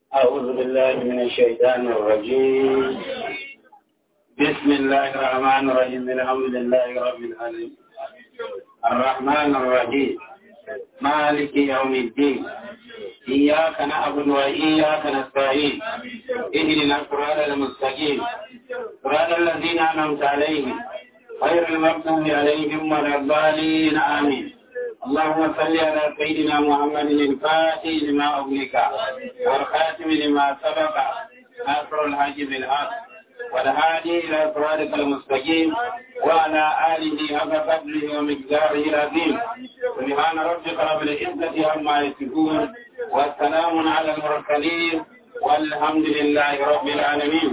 أعوذ بالله من الشيطان الرجيم بسم الله الرحمن الرحيم الحمد لله رب العالمين الرحمن الرحيم مالك يوم الدين إياك نعبد وإياك نستعين اهدنا الصراط المستقيم صراط الذين أنعمت عليهم غير المغضوب عليهم ولا الضالين آمين اللهم صل على سيدنا محمد الفاتح لما أغلق والخاتم لما سبق ناصر الحج بالحق والهادي إلى صراطك المستقيم وعلى آله حق قدره ومقداره العظيم سبحان ربك رب العزة عما يصفون والسلام على المرسلين والحمد لله رب العالمين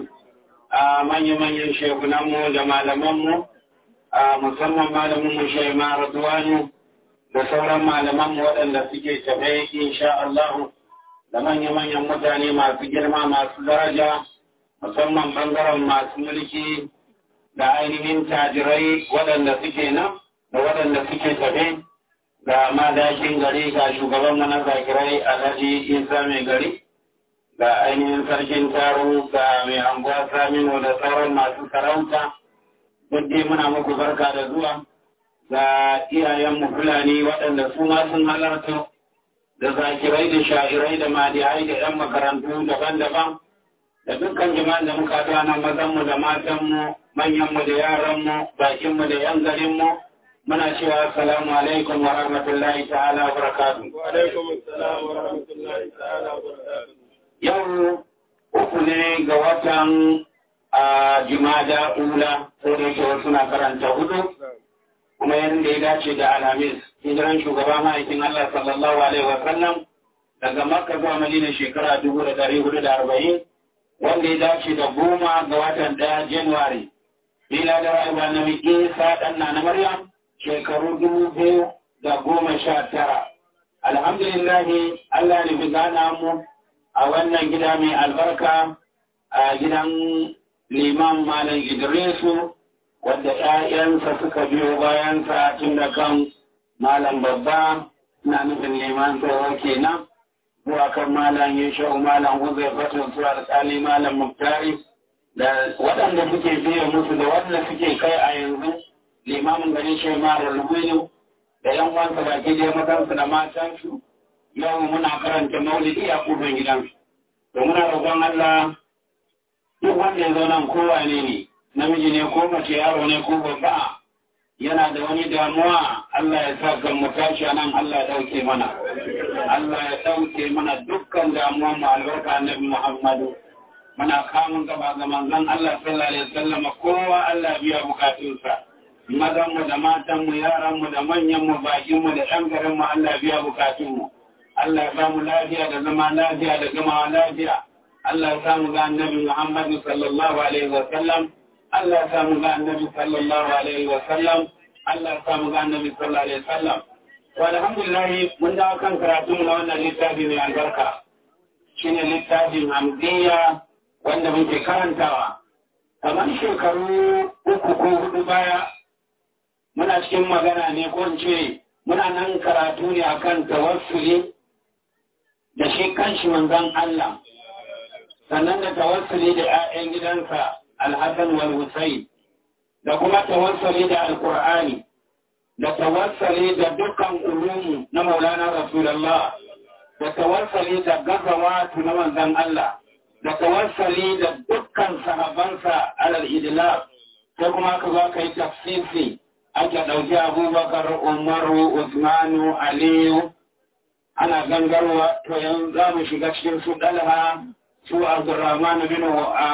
من يمن شيخنا جمال ممو musamman malamin mu shai ma Radwanu da sauran malaman waɗanda suke tafe insha Allah da manya-manyan mutane masu girma masu daraja musamman bangaren masu mulki da ainihin tajirai waɗanda suke nan da waɗanda suke tafe ga madakin gari ga shugaban mana zakirai alhaji isa mai gari ga ainihin sarkin taro ga mai anguwa saminu da sauran masu sarauta duk dai muna muku barka da zuwa ga iyayenmu fulani waɗanda su ma sun halarta da zakirai da sha'irai da madiyai da 'yan makarantu daban-daban da dukkan jama'an da muka haɗu nan mazanmu da matanmu manyanmu da yaranmu bakinmu da 'yan garinmu muna cewa assalamu alaikum wa rahmatullahi ta'ala wa barakatuh. Wa alaikum assalam wa rahmatullahi ta'ala wa barakatuh. Yau uku ne ga watan a jimada ula ko da yake wasu na karanta hudu kuma yadda ya dace da alhamis hijiran shugaba ma'aikin Allah sallallahu alaihi wa sallam daga makka zuwa madina shekara dubu da dari hudu da arba'in wanda ya dace da goma ga watan ɗaya januwari bila da rayuwa na isa ɗan na maryam shekaru dubu biyu da goma sha tara alhamdulillah Allah ne fi gana mu a wannan gida mai albarka a gidan liman malam idrisu wadda ‘ya'yansa suka biyo bayansa tun da kan malam babba na nufin liman tsoho kenan zuwa kan malam yashau malam huzai fatun su alƙali malam muktari da waɗanda suke biya musu da waɗanda suke kai a yanzu limamin gari shi mara lumini da yan wansa baki da matansu da matansu yau muna karanta maulidi a kufin gidansu to muna roƙon Allah duk wanda ya zo nan kowa ne ne namiji ne ko mace yaro ne ko babba yana da wani damuwa Allah ya sa kan mu tashi nan Allah ya dauke mana Allah ya dauke mana dukkan damuwa mu albarka annabi Muhammadu muna kamun gaba ga manzon Allah sallallahu alaihi wasallam kowa Allah biya bukatunsa mazan mu da matan mu yaran mu da manyan mu bakin mu da ɗan garin mu Allah biya bukatun mu Allah ya ba mu lafiya da zama lafiya da gamawa lafiya Allah ya samu ga annabi Muhammad sallallahu alaihi wa sallam Allah ya samu ga annabi sallallahu alaihi wa sallam Allah ya samu ga annabi sallallahu alaihi wa sallam to alhamdulillah mun dawo kan karatu na wannan littafi mai albarka shine littafin Hamdiya wanda muke karantawa kamar shekaru uku ko hudu baya muna cikin magana ne ko in ce muna nan karatu ne akan tawassuli da shi kanshi manzon Allah sannan da tawassuli da ‘ya'yan gidansa alhassan wal Husayn da kuma tawassuli da alkur'ani da tawassuli da dukkan ulumu na maulana rasulallah da tawassuli da gazawatu na manzan Allah da tawassuli da dukkan sahabansa alal idlaq sai kuma ka zo ka yi tafsiri ake ɗauki abubakar umaru usmanu aliyu ana gangarwa to yanzu za mu shiga cikin su ɗalha su Abdurrahman bin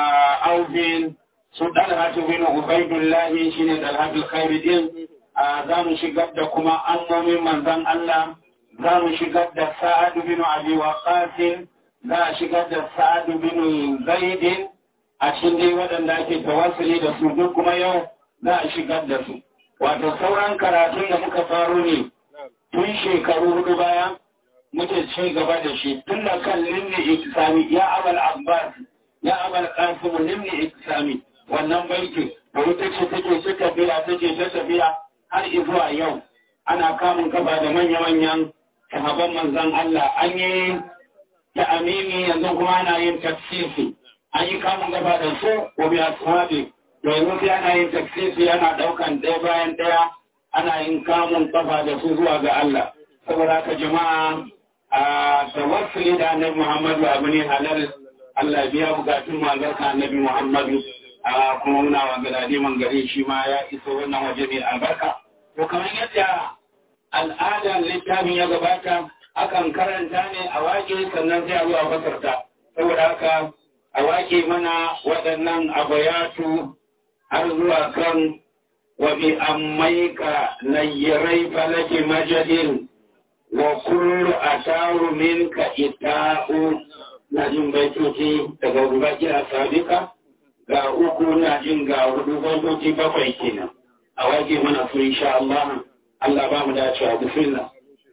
Aufin su Dalhatu bin Ubaidullah shine Dalhatul Khair din za mu shigar da kuma ammomin manzon Allah za mu shigar da Sa'ad bin Abi Waqqas za a shigar da Sa'ad bin Zaid a cikin dai waɗanda ake tawassuli da su duk kuma yau za a shigar da su wato sauran karatun da muka faro ne tun shekaru hudu baya muke ci gaba da shi tun da kan limni ikisami ya abal abbas ya abal qasim limni ikisami wannan baiti da ita ce take ta tafiya take ta tafiya har zuwa yau ana kamun kafa da manya-manyan sahaban manzon Allah an yi ta amimi yanzu kuma ana yin taksisi an yi kamun gaba da su ko bi ashabi to yanzu sai ana yin taksisi ana daukan ɗaya bayan ɗaya ana yin kamun kafa da su zuwa ga Allah saboda haka jama'a a tawassuli da annabi Muhammadu abu ne halal Allah biya bukatun manzarka annabi Muhammadu a kuma muna wa galadi man gari shi ma ya iso wannan waje mai albarka to kamar yadda al'adar littafin ya gabata akan karanta ne a wake sannan sai a zuwa fasarta saboda haka a wake mana waɗannan abayatu har zuwa kan wa bi ammaika nayyarai falaki majadin wa kullu ataru minka ita'u na jin baitoci daga rubaki a sabika ga uku na jin ga hudu baitoci bakwai kenan a wake mana su insha Allah Allah ba mu dacewa bismillah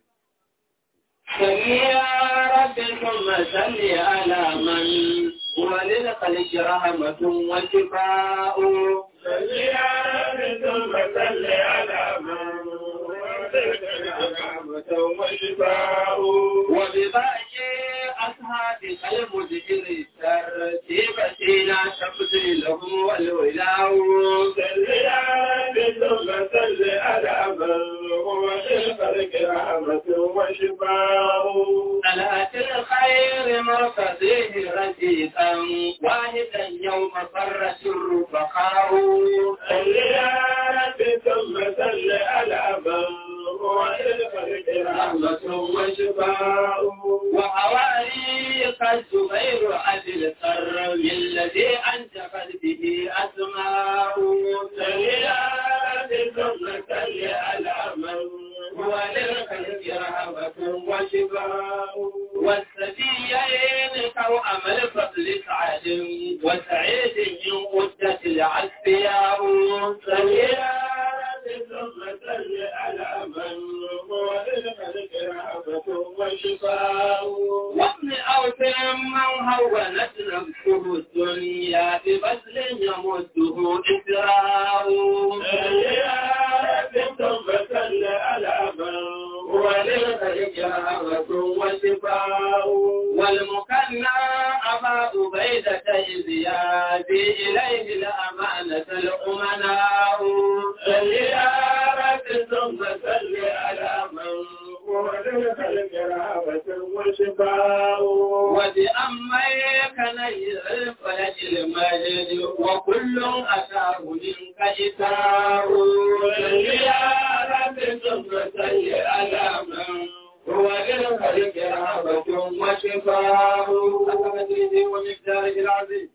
صل يا رب ثم صل على من هو للخلق رحمة وشفاء صل يا رب ثم صل على من هو للخلق رحمة وشفاء وبباقي أصحابك المدبر الترتيب سينا تبذي لهم والولاء صل يا رب ثم صل على من هو للخلق رحمة وشفاء صلاة الخير مرتضيه رفيقا واحدا يوم فرت الرفقاء صل يا رب ثم صل على من هو للخلق رحمة وشفاء وحواريك الزبير أبي الكرم الذي أنجبت به أسماء صل يا رب ثم صل على من هو للخلق رحمة وشفاء والسبيين توأم الفضل سعد وسعيد من قدة العسفياء صل يا رب ثم صل على من هو للخلق رحمة وشفاء وابن أوس من هونت نفسه الدنيا ببذل يمده إسراء صل يا رب ثم صل على من هو للخلق رحمة وشفاء والمكنى أبا أبيدة إذ يأتي إليه الأمانة الأمناء صل يا رب ثم صل على من هو للخلق رحمة وشفاء وبأميك نير الفلك المجد وكل أتاه منك إتاه صل يا رب ثم صل على من هو للخلق رحمة وشفاء ومقداره العظيم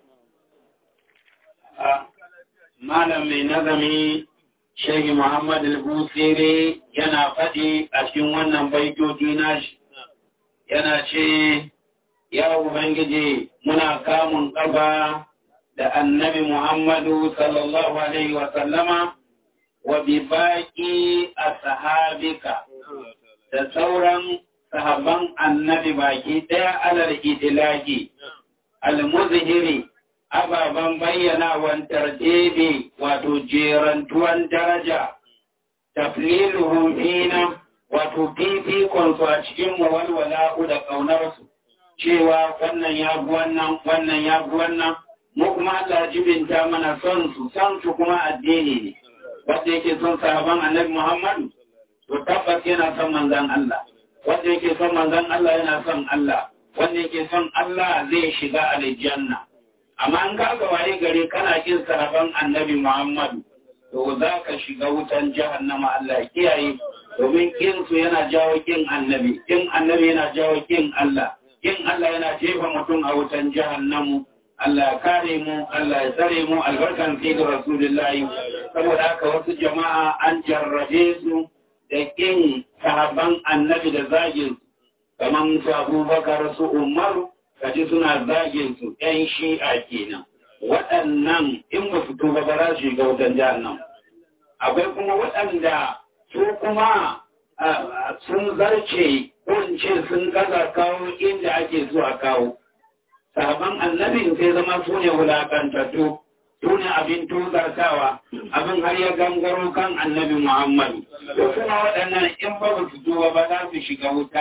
malam mai nazami Shehi Muhammad al-Busiri yana faɗi a cikin wannan baitoci nashi yana ce ya Ubangiji muna kamun ƙafa da annabi Muhammadu sallallahu Alaihi wasallama wa bi baƙi a sahabika da sauran sahabban annabi baki ɗaya alal idilaki al-muzhiri ababen bayyanawan tarjebe wato jerantuwan daraja tafliluhum fina wato fifikonsu a cikin walwala'u da ƙaunarsu cewa wannan ya bi wannan wannan ya bi wannan mu kuma Allah jibinta mana son su son su kuma addini ne wanda yake son sahaban annabi Muhammadu to tabbas yana son manzon Allah wanda yake son manzon Allah yana son Allah wanda yake son Allah zai shiga aljanna amma an ka ga waye gare kana kin sahaban annabi Muhammadu to za ka shiga wutan jahannama Allah kiyaye domin kin su yana jawo kin annabi kin annabi yana jawo kin Allah kin Allah yana jefa mutum a wutan jahannamu Allah ya kare mu Allah ya tsare mu albarkan fi da rasulullahi saboda haka wasu jama'a an jarrabe su da kin sahaban annabi da zagin kaman su Abubakar su Umaru kaji suna zagin su ‘yan shi'a kenan waɗannan in ba su tuba ba za su shiga wutan nan. akwai kuma waɗanda su kuma sun zarce ko in ce sun gaza kawo inda ake so a kawo sahaban annabin sai zama su ne wulaƙantattu su ne abin tuzartawa abin har ya gangaro kan annabi muhammadu to kuma waɗannan in ba su tuba ba za su shiga wuta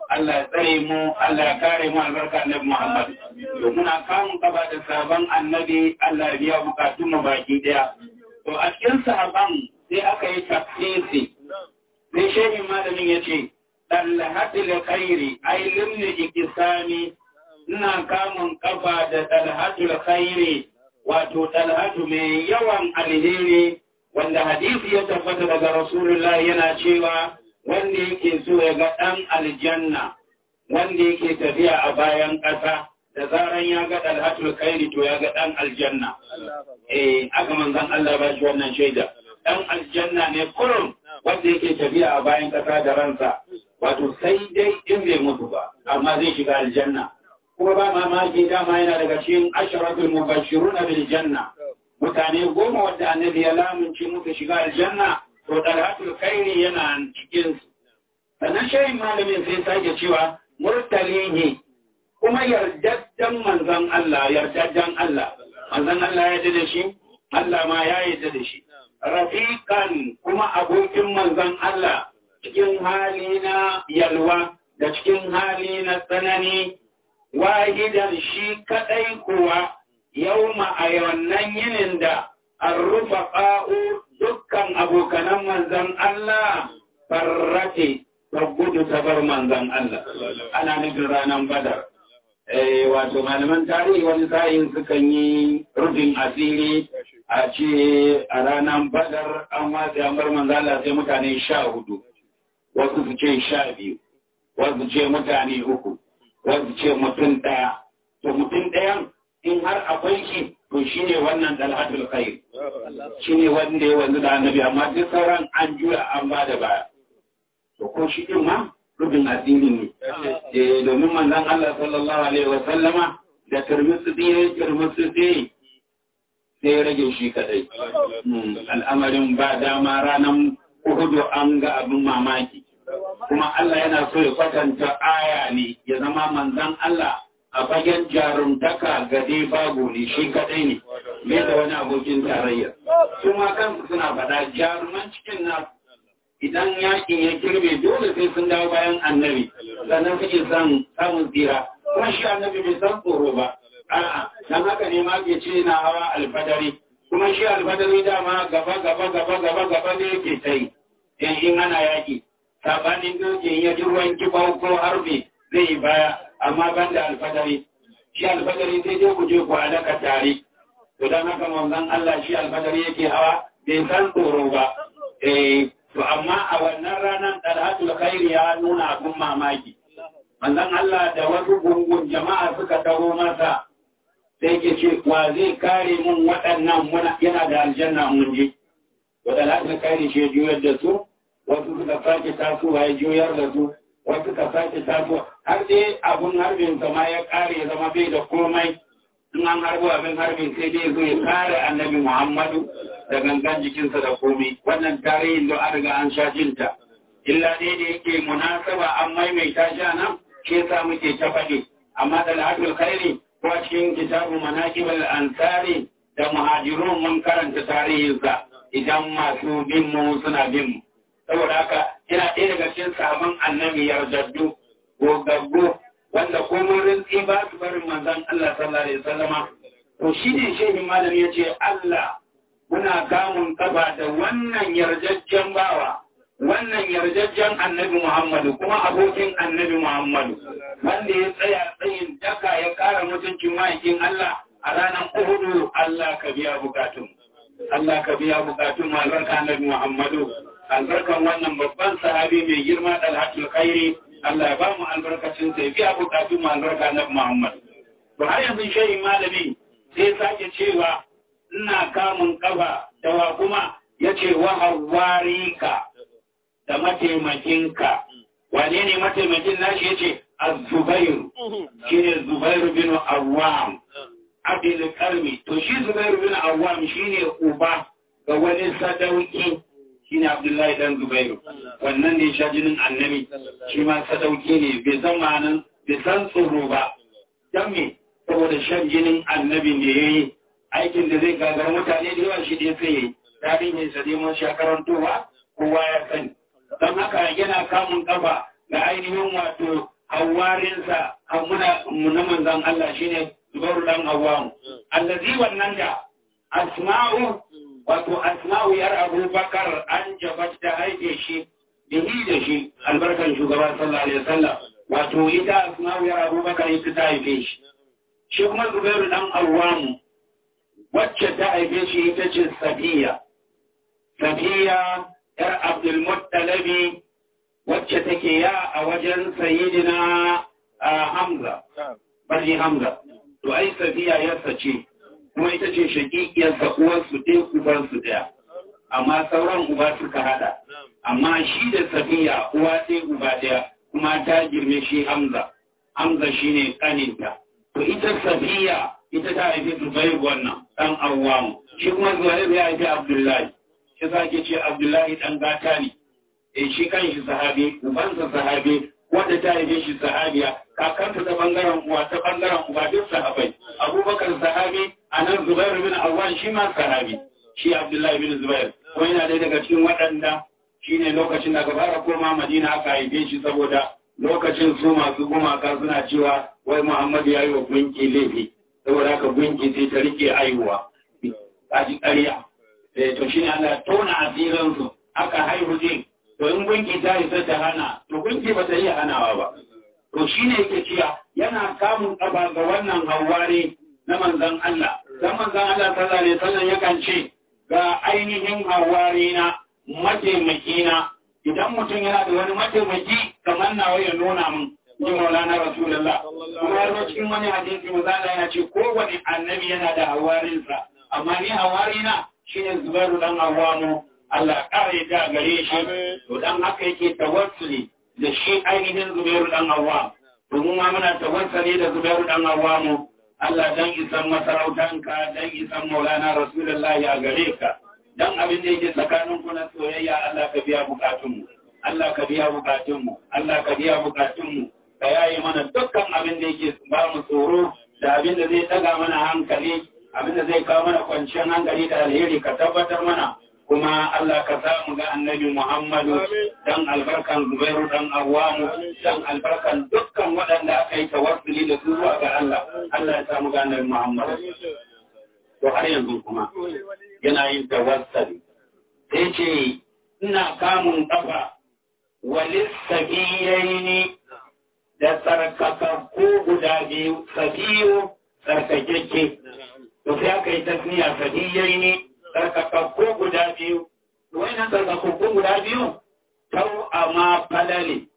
Allah ya tsare mu Allah ya kare mu albarka annabi Muhammad to muna kamun kaba da sabon annabi Allah ya biya bukatun mu baki daya to a cikin sahaban sai aka yi tafsiri sai shehin malamin ya ce ɗalhatul khairi ai limni ikisami ina kamun kafa da ɗalhatul khairi wato ɗalhatu mai yawan alheri wanda hadisi ya tabbata daga rasulullah yana cewa wanda yake so ya ga ɗan aljanna wanda yake tafiya a bayan ƙasa da zaran ya ga ɗalhatul khairi to ya ga ɗan aljanna eh aka manzan Allah ba shi wannan shaida ɗan aljanna ne kurum wanda yake tafiya a bayan ƙasa da ransa wato sai dai in bai mutu ba amma zai shiga aljanna kuma ba mamaki dama yana daga cikin asharatul mubashiruna bil janna mutane goma wanda annabi ya lamunci muka shiga aljanna to dalhatul khairi yana cikin su sannan shayin malamin sai sake cewa murtalihi kuma yardaddan manzon Allah yardaddan Allah manzon Allah ya yarda da shi Allah ma ya yarda da shi rafiqan kuma abokin manzon Allah cikin hali na yalwa da cikin hali na tsanani wahidan shi kadai kuwa yauma a wannan yinin da an rufa ƙa'u dukkan abokanan manzan Allah farrate ta gudu ta bar manzan Allah ana nufin ranar badar wato malaman tarihi wani sa'in sukan yi rufin asiri a ce a ranar badar an wasu yambar manzan Allah sai mutane sha hudu wasu su ce sha biyu wasu ce mutane uku wasu ce mutum ɗaya to mutum ɗayan in har akwai shi to shi ne wannan dalhatul khair shi ne wanda ya wanzu da annabi amma duk sauran an juya an ba da baya to ko shi din ma rubin asiri ne eh domin manzon Allah sallallahu alaihi wa sallama da turmusu ɗaya turmusu ɗaya sai ya rage shi kadai al'amarin ba dama ranar uhudu an ga abin mamaki kuma Allah yana so ya kwatanta aya ne ya zama manzan Allah a fagen jarumtaka gade babu ne shi kadai ne mai da wani abokin tarayya su ma kansu suna faɗa jaruman cikin na idan yakin ya girbe dole sai sun dawo bayan annabi sannan suke son samun tsira kuma shi annabi bai san tsoro ba a'a dan haka ne ma ke ce na hawa alfadari kuma shi alfadari dama gaba gaba gaba gaba gaba ne yake ta yi in ana yaki sabanin dokin ya ji ruwan kibau ko harbi zai yi baya amma ban da alfadari shi alfadari sai dai ku je ku alaka tare to dan haka manzon Allah shi alfadari yake hawa bai san tsoro ba eh to amma a wannan ranar dalhatul khairi ya nuna abun mamaki manzon Allah da wasu gungun jama'a suka taho masa sai ke ce wa zai kare mun waɗannan muna yana da aljanna mun je to dalhatul khairi shi ya juyar da su wasu suka sake tasowa ya juyar da su wasu suka sake tasowa har dai abun harbin sama ya kare zama bai da komai in an harbo abin harbin sai dai zo ya kare annabi muhammadu da gangan jikinsa da komai wannan tarihin da an riga an sha jinta illa dai da yake munasaba an maimaita shi a nan shi yasa muke ta faɗi amma da al'adul khairi ko cikin kitabu manaqibul ansari da muhajirun mun karanta tarihinsa idan masu bin mu suna bin mu saboda haka yana ɗaya daga cikin sabon annabi yardaddu gogaggo wanda komai rintsi ba su barin manzon Allah sallallahu alaihi wasallama to shi ne shehin malam ya ce Allah muna kamun kafa da wannan yarjajjen bawa wannan yarjajjen annabi Muhammadu kuma abokin annabi Muhammadu wanda ya tsaya tsayin daka ya kara mutuncin ma'aikin Allah a ranar Uhudu Allah ka biya bukatun Allah ka biya bukatun albarka annabi Muhammadu albarkan wannan babban sahabi mai girma dalhatul khairi Allah ya ba mu albarkacin sai biya bukatun mu albarka annabi Muhammad to har yanzu shehi malami sai sake cewa ina kamun kafa dawa kuma yace wa hawarika da mataimakinka wane ne mataimakin nashi yace az-zubair shine zubair bin awwam abin karmi to shi zubair bin awwam shine uba ga wani sadauki shine abdullahi dan zubairu wannan ne sha jinin annabi shi ma sadauki ne bai san ma'anan bai san tsoro ba dan me saboda shan jinin annabi ne yayi aikin da zai gagar mutane da yawa shi ne sai yayi tarihin sa dai mun sha karantowa kowa ya sani don haka yana kamun kafa ga ainihin wato hawarinsa muna na manzon Allah shine Zubairu dan Awwam allazi wannan da asma'u wato asma'u yar Abubakar an jabat ta haife shi bihi da shi albarkan shugaba sallallahu alaihi wasallam wato ita asma'u yar Abubakar ita ta haife shi shi kuma Zubairu dan Awwam wacce ta haife shi ita ce Safiya Safiya yar Abdul Muttalabi wacce take ya a wajen sayidina Hamza, bari Hamza, to ai Safiya yarsa ce, kuma ita ce shaƙiƙiyarsa uwarsu ɗaya ubansu ɗaya, amma sauran uba suka haɗa, amma shi da Safiya uwa ɗaya uba ɗaya kuma ta girme shi Hamza, Hamza shi ne ƙaninta. To ita Safiya ita ta haifi Zubairu wannan ɗan Awwamu, shi kuma Zubairu ya haifi Abdullahi, shi sake ce Abdullahi ɗan gata ne. e shi kan shi sahabi ubansa sahabi wanda ta haife shi sahabiya kakanta ta bangaren uwa ta bangaren uba duk sahabai abubakar sahabi a nan zubair bin awwan shi ma sahabi shi abdullahi bin zubair kuma yana dai daga cikin waɗanda shine lokacin da gabara koma madina aka haife shi saboda lokacin su masu gumaka suna cewa wai muhammadu ya yi wa gunki laifi saboda haka gunki sai ta rike aihuwa kaji ƙarya to shine Allah tona asirinsu aka haihu din to in gunki ta isa ta hana to gunki ba ta iya hanawa ba to shi ne yake cewa yana kamun ƙafa ga wannan hawari na manzan Allah dan manzan Allah sallallahu alaihi wasallam yakan ce ga ainihin hawari na mataimaki na idan mutum yana da wani mataimaki kamar nawa ya nuna min ni maulana rasulullah kuma har cikin wani hadisi manzan yana ce kowane annabi yana da hawarinsa amma ni hawari na shine zubairu dan awamu Allah ƙara ta gare shi, to dan haka yake tawassuli da shi ainihin Zubairu dan Awwam. To mu ma muna tawassuli da Zubairu dan Awwam. Allah dan isan masarautanka, dan isan Maulana Rasulullahi a gare ka. Dan abin da yake tsakanin ku na soyayya Allah ka biya bukatunmu. Allah ka biya bukatunmu. Allah ka biya bukatunmu. Ka yayi mana dukkan abin da yake ba mu tsoro da abin da zai daga mana hankali, abin da zai kawo mana kwanciyar hankali da alheri ka tabbatar mana. kuma Allah ka samu ga annabi Muhammadu dan albarkan Zubairu dan Awwamu dan albarkan dukkan waɗanda aka yi tawassuli da su zuwa ga Allah Allah ya samu ga annabi Muhammadu to har yanzu kuma yana yin tawassuli sai ce ina kamun kafa walis sabiyaini da tsarkakakku guda biyu sabiyu tsarkakeke to sai aka yi tasniya sabiyaini tsarkakakku guda biyu, wannan tsarkakakku guda biyu, tau a ma falale,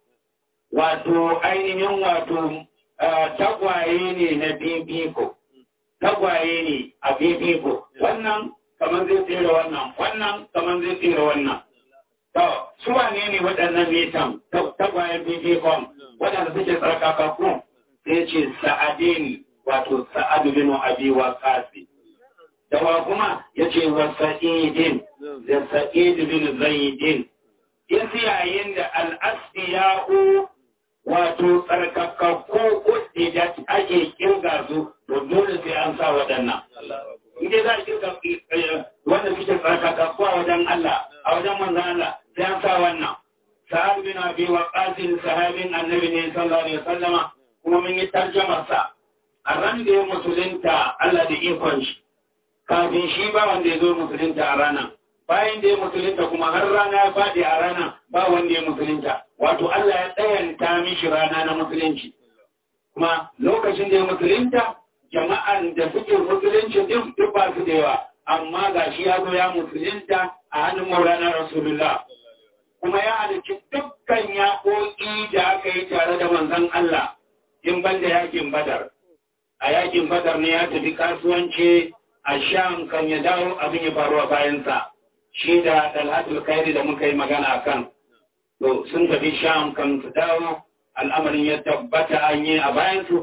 wato ainihin wato tagwaye ne na bibiko, tagwaye ne a bibiko, wannan kamar zai tsere wannan, wannan kamar zai tsere wannan. To, su wane ne waɗannan metan tagwayen bibikon waɗanda suke tsarkakakku sai ce sa'adini wato sa'adu bin abi wa kasi. dawa kuma ya ce wa sa'idin da sa'id bin zaidin isi yayin da al'asiya'u wato tsarkakakku kudi da ake kirga su to dole sai an sa waɗannan inda za a kirga wanda suke tsarkakakku a wajen Allah a wajen manzan Allah sai an sa wannan sa'ad bin abi wa qasim sahabin annabi ne sallallahu alaihi wasallama kuma mun yi tarjamar sa a ran da ya musulunta Allah da ikon shi kafin shi ba wanda ya zo musulunta a rana bayan da ya musulunta kuma har rana ya faɗi a rana ba wanda ya musulunta wato Allah ya tsayanta mishi rana na musulunci kuma lokacin da ya musulunta jama'an da suke musulunci din duk ba su da yawa amma ga shi ya zo ya musulunta a hannun maulana rasulullah kuma ya halicci dukkan yaƙoƙi da aka yi tare da manzon Allah in ban da yakin badar a yakin badar ne ya tafi kasuwanci a sham kan ya dawo abin ya faru a bayansa shi da dalhatul kairi da muka yi magana kan to sun tafi sham kan su dawo al'amarin ya tabbata an yi a bayansu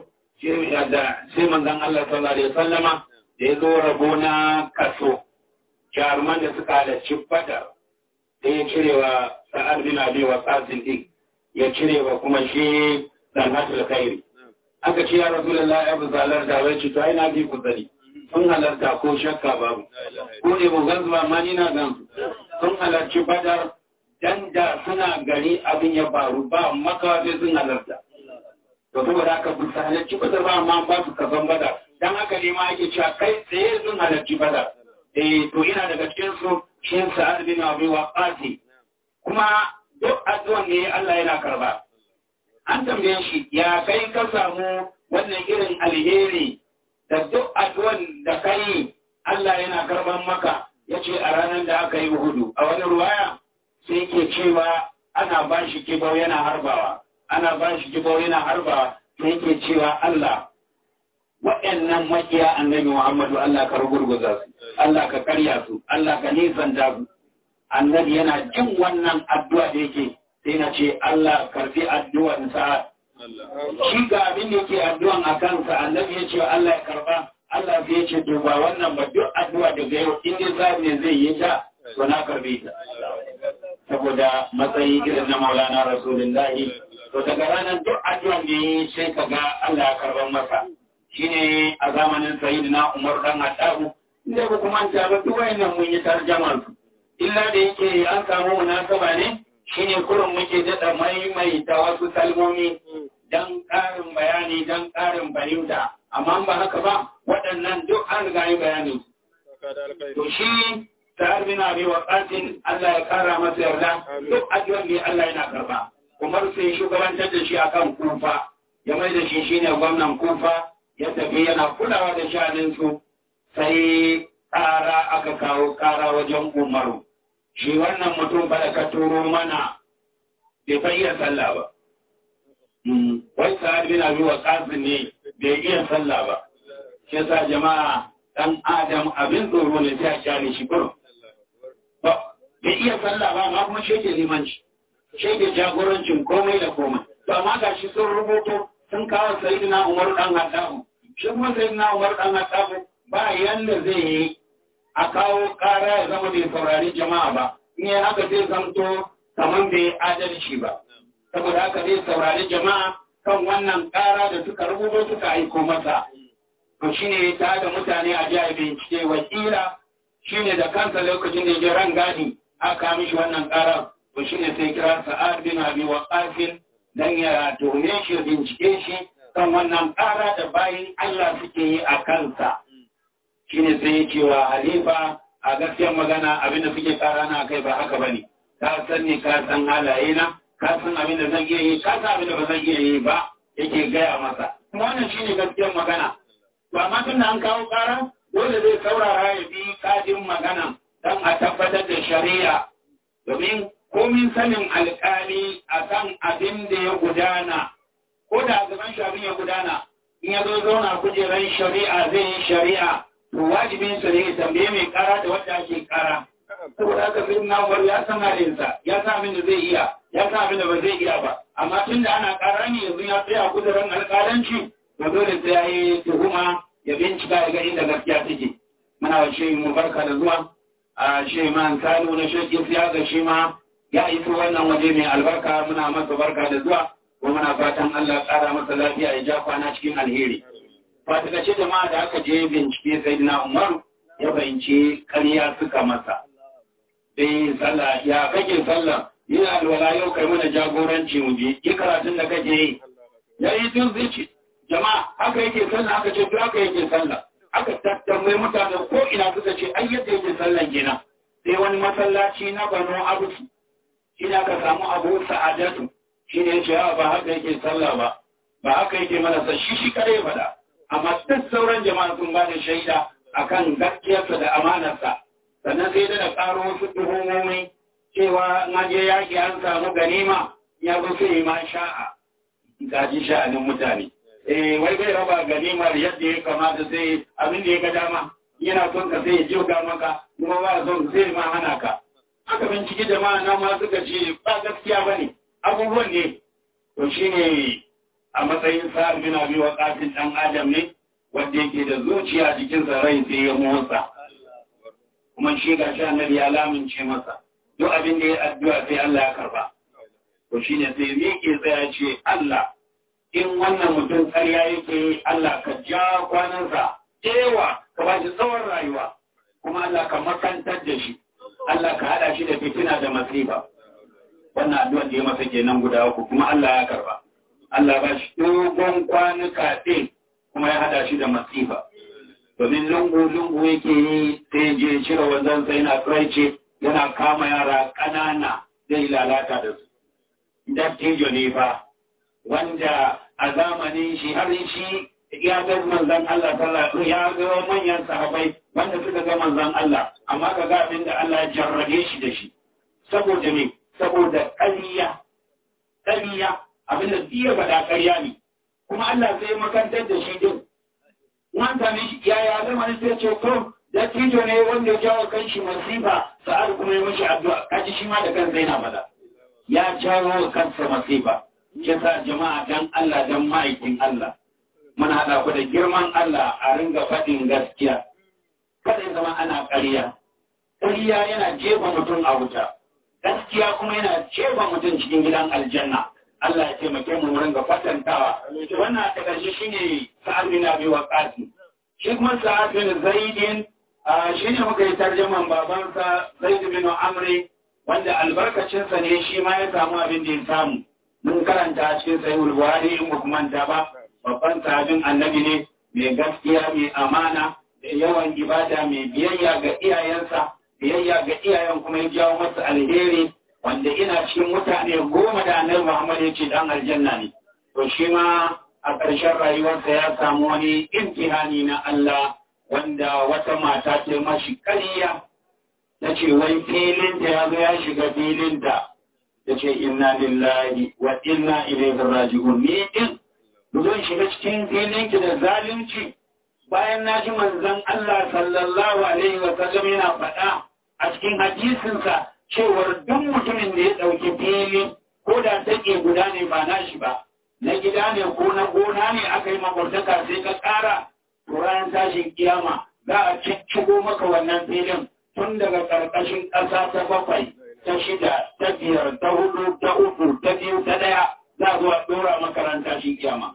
sai manzon Allah sallallahu alaihi wasallama da ya zo rabo na kaso jaruman da suka halarci badar sai ya cire wa sa'ad bin abi wa qasim din ya cire wa kuma shi dalhatul kairi aka ce ya rasulullahi abu zalar da wai ci to ai na bi ku sani sun halarta ko shakka babu ko ne mu gansu ba ma ni na gan sun halarci badar dan da suna gari abin ya faru ba makawa sai sun halarta to saboda haka bu su halarci badar ba amma ba su kasan badar dan haka ne ma ake cewa kai tsaye sun halarci badar eh to ina daga cikin su shi sa'ad bin abi waqas kuma duk addu'an ne Allah yana karba an tambaye shi ya kai ka samu wannan irin alheri da duk addu'an da kai Allah yana karban maka yace a ranar da aka yi hudu a wani ruwaya sai ke cewa ana ba shi kibau yana harbawa ana ba shi kibau yana harbawa sai ke cewa Allah waɗannan makiya annabi Muhammadu Allah ka rugurguza su Allah ka karya su Allah ka nisan da su annabi yana jin wannan addu'a da yake sai na ce Allah karfi addu'an sa shi ga abin da yake addu'an a kansa annabi ya ce Allah ya karba Allah sai ya ce to ba wannan ba duk addu'a daga yau in dai ne zai yi ta to na karbe ta saboda matsayi irin na maulana rasulullahi to daga ranar duk addu'an da yi sai ka ga Allah ya karban masa shine a zamanin sayyidina Umar dan Hattabu inda ba kuma ta ba duk wayannan mun yi tarjama su illa da yake an samu munasaba ne shine kurin muke daɗa maimaita wasu kalmomi dan ƙarin bayani dan ƙarin fahimta amma ba haka ba waɗannan duk an riga yi bayani to shi sa'ad bin abi waqasin Allah ya kara masa yarda duk addu'an ne Allah yana karba Umar sai shugabantar da shi akan kufa ya mai da shi shine gwamnan kufa ya tafi yana kulawa da shanin su sai ƙara aka kawo ƙara wajen Umaru shi wannan mutum ba da ka turo mana bai fa iya sallah ba wai sa'ad bin abi waqasin ne bai iya sallah ba shi yasa jama'a dan adam abin tsoro ne sai a kyale shi kurum bai iya sallah ba ma kuma shege limanci shege jagorancin komai da komai to amma ga shi sun rubuto sun kawo sayyidina Umar dan Hattabu shi kuma sayyidina Umar dan Hattabu ba yanda zai yi a kawo kara ya zama bai saurari jama'a ba in yi haka zai zamto kamar bai adalci ba saboda haka zai saurari jama'a kan wannan kara da suka rubuto suka aiko masa to shine ta da mutane a jiya bincike wakila shine da kansa lokacin da ya ran gadi aka mishi wannan karar to shine sai kira sa'ad bin abi waqas dan ya tome shi bincike shi kan wannan kara da bayin Allah suke yi a kansa shine sai ya ce wa halifa a gaskiyar magana abin da suke kara na kai ba haka bane ka san ni ka san halaye na ka san abin da zan iya yi ka san abin da ba zan iya yi ba yake gaya masa kuma wannan shine gaskiyar magana to amma tun da an kawo kara dole zai saurara ya bi kadin magana don a tabbatar da shari'a domin komin sanin alkali a kan abin da ya gudana ko da gaban shi abin ya gudana in ya zo zauna kujerar shari'a zai yi shari'a to wajibin sa ne ya tambaye mai kara da wanda ake kara saboda haka sai na umar ya san halinsa ya san abin da zai iya ya san abin da ba zai iya ba amma tun da ana kara ne yanzu ya tsaya kujerar alkalanci to dole sai ya yi tuhuma ya bincika ya ga inda gaskiya take muna wa shehi mu barka da zuwa a shehi man kano na shehi ya ga shi ma ya iso wannan waje mai albarka muna masa barka da zuwa ko muna fatan Allah ƙara masa lafiya ya ja kwana cikin alheri fatikace jama'a da aka je bincike sai na Umar ya bayyance ƙarya suka masa sai sallah ya kake sallah yana alwala yau kai mana jagoranci mu je ki karatun da kake yi yayi tun zici jama'a haka yake sallah aka ce to haka yake sallah aka tattamai mutane ko ina suka ce ai yadda yake sallan kenan sai wani masallaci na Bano Abu shi ne aka samu Abu Sa'adatu shi ne yace ba haka yake sallah ba ba haka yake mana sa shi shi kare fada amma duk sauran jama'a sun ba da shaida akan gaskiyarsa da amanarsa sannan sai da karo wasu tuhumomi cewa na je yaƙi an samu ganima ya zo sai ma sha'a gaji sha'anin mutane eh wai bai raba ganimar yadda ya kamata sai abin da ya ga dama yana son ka sai ya jiga maka kuma ba son sai ma hana ka aka binciki jama'a nan ma suka ce ba gaskiya bane abubuwan ne to shine a matsayin sa'ad bin abi waqasin dan adam ne wanda yake da zuciya jikin sa rai sai ya motsa kuma shi ga shi annabi ya lamince masa duk abin da ya addu'a sai Allah ya karba to shine sai miƙe tsaya ce Allah in wannan mutum ƙarya yake yi Allah ka ja kwanansa ewa ka ba shi tsawon rayuwa kuma Allah ka makantar da shi Allah ka haɗa shi da fitina da masifa wannan addu'ar da ya masa kenan guda uku kuma Allah ya karba Allah ba shi dogon kwanuka ɗin kuma ya hada shi da masifa domin lungu-lungu yake yi sai je cire wanzan sai na tsiraice yana kama yara ƙanana zai lalata da su dattijo ne ba wanda a zamanin shi har shi ya ga manzon Allah sallallahu ya ga manyan sahabbai wanda suka ga manzon Allah amma ka ga abin da Allah ya jarrabe shi da shi saboda me saboda ƙarya ƙarya abin da iya faɗa ƙarya ne kuma Allah sai makantar da shi din wanda ne ya ya zama ne sai ce to dattijo ne wanda ya jawo kanshi masifa sa'ar kuma ya mishi addu'a kaji shi ma da kansa yana faɗa ya jawo kansa masifa yasa jama'a dan Allah dan ma'aikin Allah muna haɗa ku da girman Allah a ringa faɗin gaskiya kada ya zama ana ƙarya ƙarya yana jefa mutum a wuta gaskiya kuma yana jefa mutum cikin gidan aljanna Allah ya taimake mu mu ringa fatantawa wannan ta ƙarshe shine sa'ad bin abi waqas shi kuma sa'ad bin zaidin shine muka yi tarjaman babansa zaid bin amri wanda albarkacinsa ne shi ma ya samu abin da ya samu mun karanta cikin sahihul buhari in ba manta ba babban sahabin annabi ne mai gaskiya mai amana da yawan ibada mai biyayya ga iyayensa biyayya ga iyayen kuma ya jawo masa alheri wanda ina cikin mutane goma da annabi Muhammad ya ce dan aljanna ne to shi ma a ƙarshen rayuwarsa ya samu wani imtihani na Allah wanda wata mata ce mashi ƙarya ta ce wai filinta ya zo ya shiga filinta ta ce inna lillahi wa inna ilaihi raji'un ni din zan shiga cikin filinki da zalunci bayan na ji manzon Allah sallallahu alaihi wa sallam yana faɗa a cikin hadisinsa cewar duk mutumin da ya ɗauki fili ko da take guda ne ba nashi ba na gida ne ko na gona ne aka yi makwabtaka sai ka ƙara to ranar tashin kiyama za a ciccigo maka wannan filin tun daga ƙarƙashin ƙasa ta bakwai ta shida ta biyar ta hudu ta uku ta biyu ta ɗaya za a zo a ɗora makaranta shi kiyama.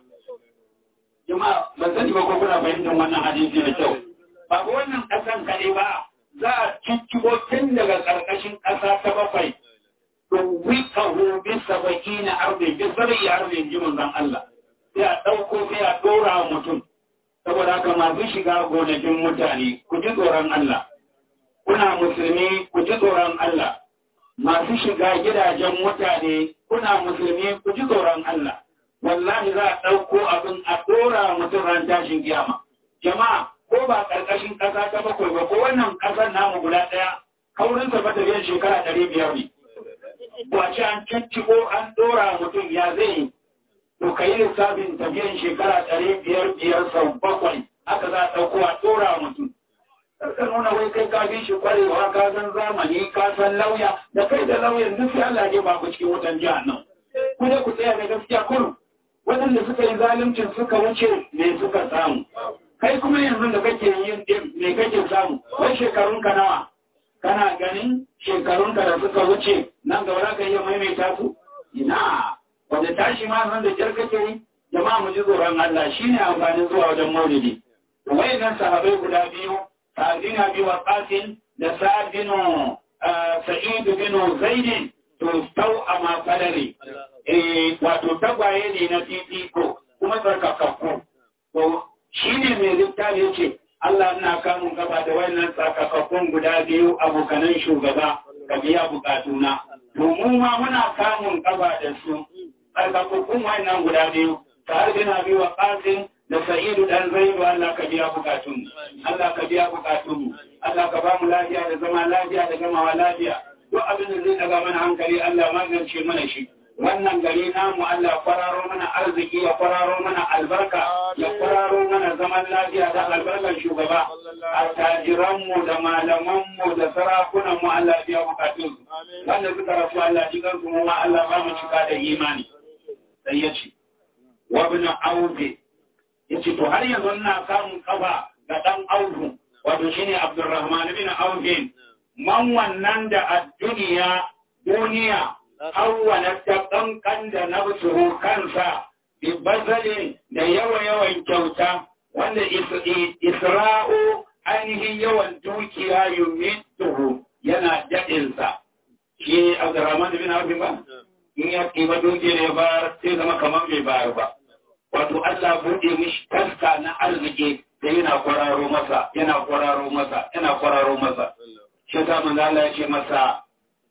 Jama'a ban sani ba ko kuna fahimtar wannan hadisi da kyau. Ba ga wannan ƙasan kaɗai ba za a ciccigo tun daga ƙarƙashin ƙasa ta bakwai. Don wika hu bi sabaki na arzi bi sabai arzi ji manzon Allah. Sai a ɗauko sai a ɗora wa mutum. Saboda haka masu shiga gonakin mutane ku ji tsoron Allah. Kuna musulmi ku ji tsoron Allah. Masu shiga gidajen mutane kuna musulmi ku ji tsoron Allah. Wallahi za a ɗauko abin a ɗora mutum ran tashin kiyama. Jama'a ko ba ƙarƙashin ƙasa ta bakwai ba ko wannan ƙasar namu guda ɗaya kaurinsa ba tafiyar shekara ɗari biyar ne. Wace an cicciko an ɗora mutum ya zai yi. To ka yi lissafin tafiyar shekara ɗari biyar biyar sau bakwai haka za a ɗauko a ɗora mutum. Karka nuna wai kai ka bi shi kwarewa ka san zamani ka san lauya da kai da lauyan duk sai Allah ya ba ku cikin wutan jihar nan. Ku ne ku tsaya da gaskiya kurum. Waɗanda suka yi zaluncin suka wuce me suka samu. kai kuma yanzu da kake yin din me kake samu wai shekarun ka nawa kana ganin shekarun ka da suka wuce nan gaba za ka iya maimaita su ina wanda tashi ma nan da jar kake yi jama'a mu ji tsoron Allah shine amfanin zuwa wajen maulidi wayannan sahabbai guda biyu sa'ad bin abi waqasin da sa'ad bin sa'id bin zaid to tau ama falare eh wato tagwaye ne na fifiko kuma tsarkakakku to shi ne mai littafi ce Allah na kamun gaba da wannan tsakakakkun guda biyu abokanan shugaba ka biya bukatuna. To mu ma muna kamun gaba da su tsakakakkun wannan guda biyu tare da na biyu wa ƙasin da sa'idu dan zaidu Allah ka biya bukatun. Allah ka biya bukatun. Allah ka ba mu lafiya da zama lafiya da gamawa lafiya. Duk abin da zai daga mana hankali Allah magance mana shi. wannan gari namu Allah kwararo mana arziki ya kwararo mana albarka ya kwararo mana zaman lafiya da albarkar shugaba a tajiranmu da malamanmu da sarakunanmu Allah biya bukatun wanda suka rasu Allah jikan su mu ma Allah ba mu cika da imani sai ya ce wa bin aufe ya ce to har yanzu ina samun kafa ga dan aufu wato shine Abdurrahman bin Aufe man wannan da a duniya duniya awwala ta kankan da nafsuhu kansa bi bazalin da yawa-yawan kyauta wanda isra'u ainihin yawan dukiya yumituhu yana daɗinsa shi abdurrahman bin abin ba in ya ɗiba dukiyar ya bayar sai zama kamar bai bayar ba wato Allah buɗe mishi taska na arziki da yana kwararo masa yana kwararo masa yana kwararo masa shi ta manzo Allah ya ce masa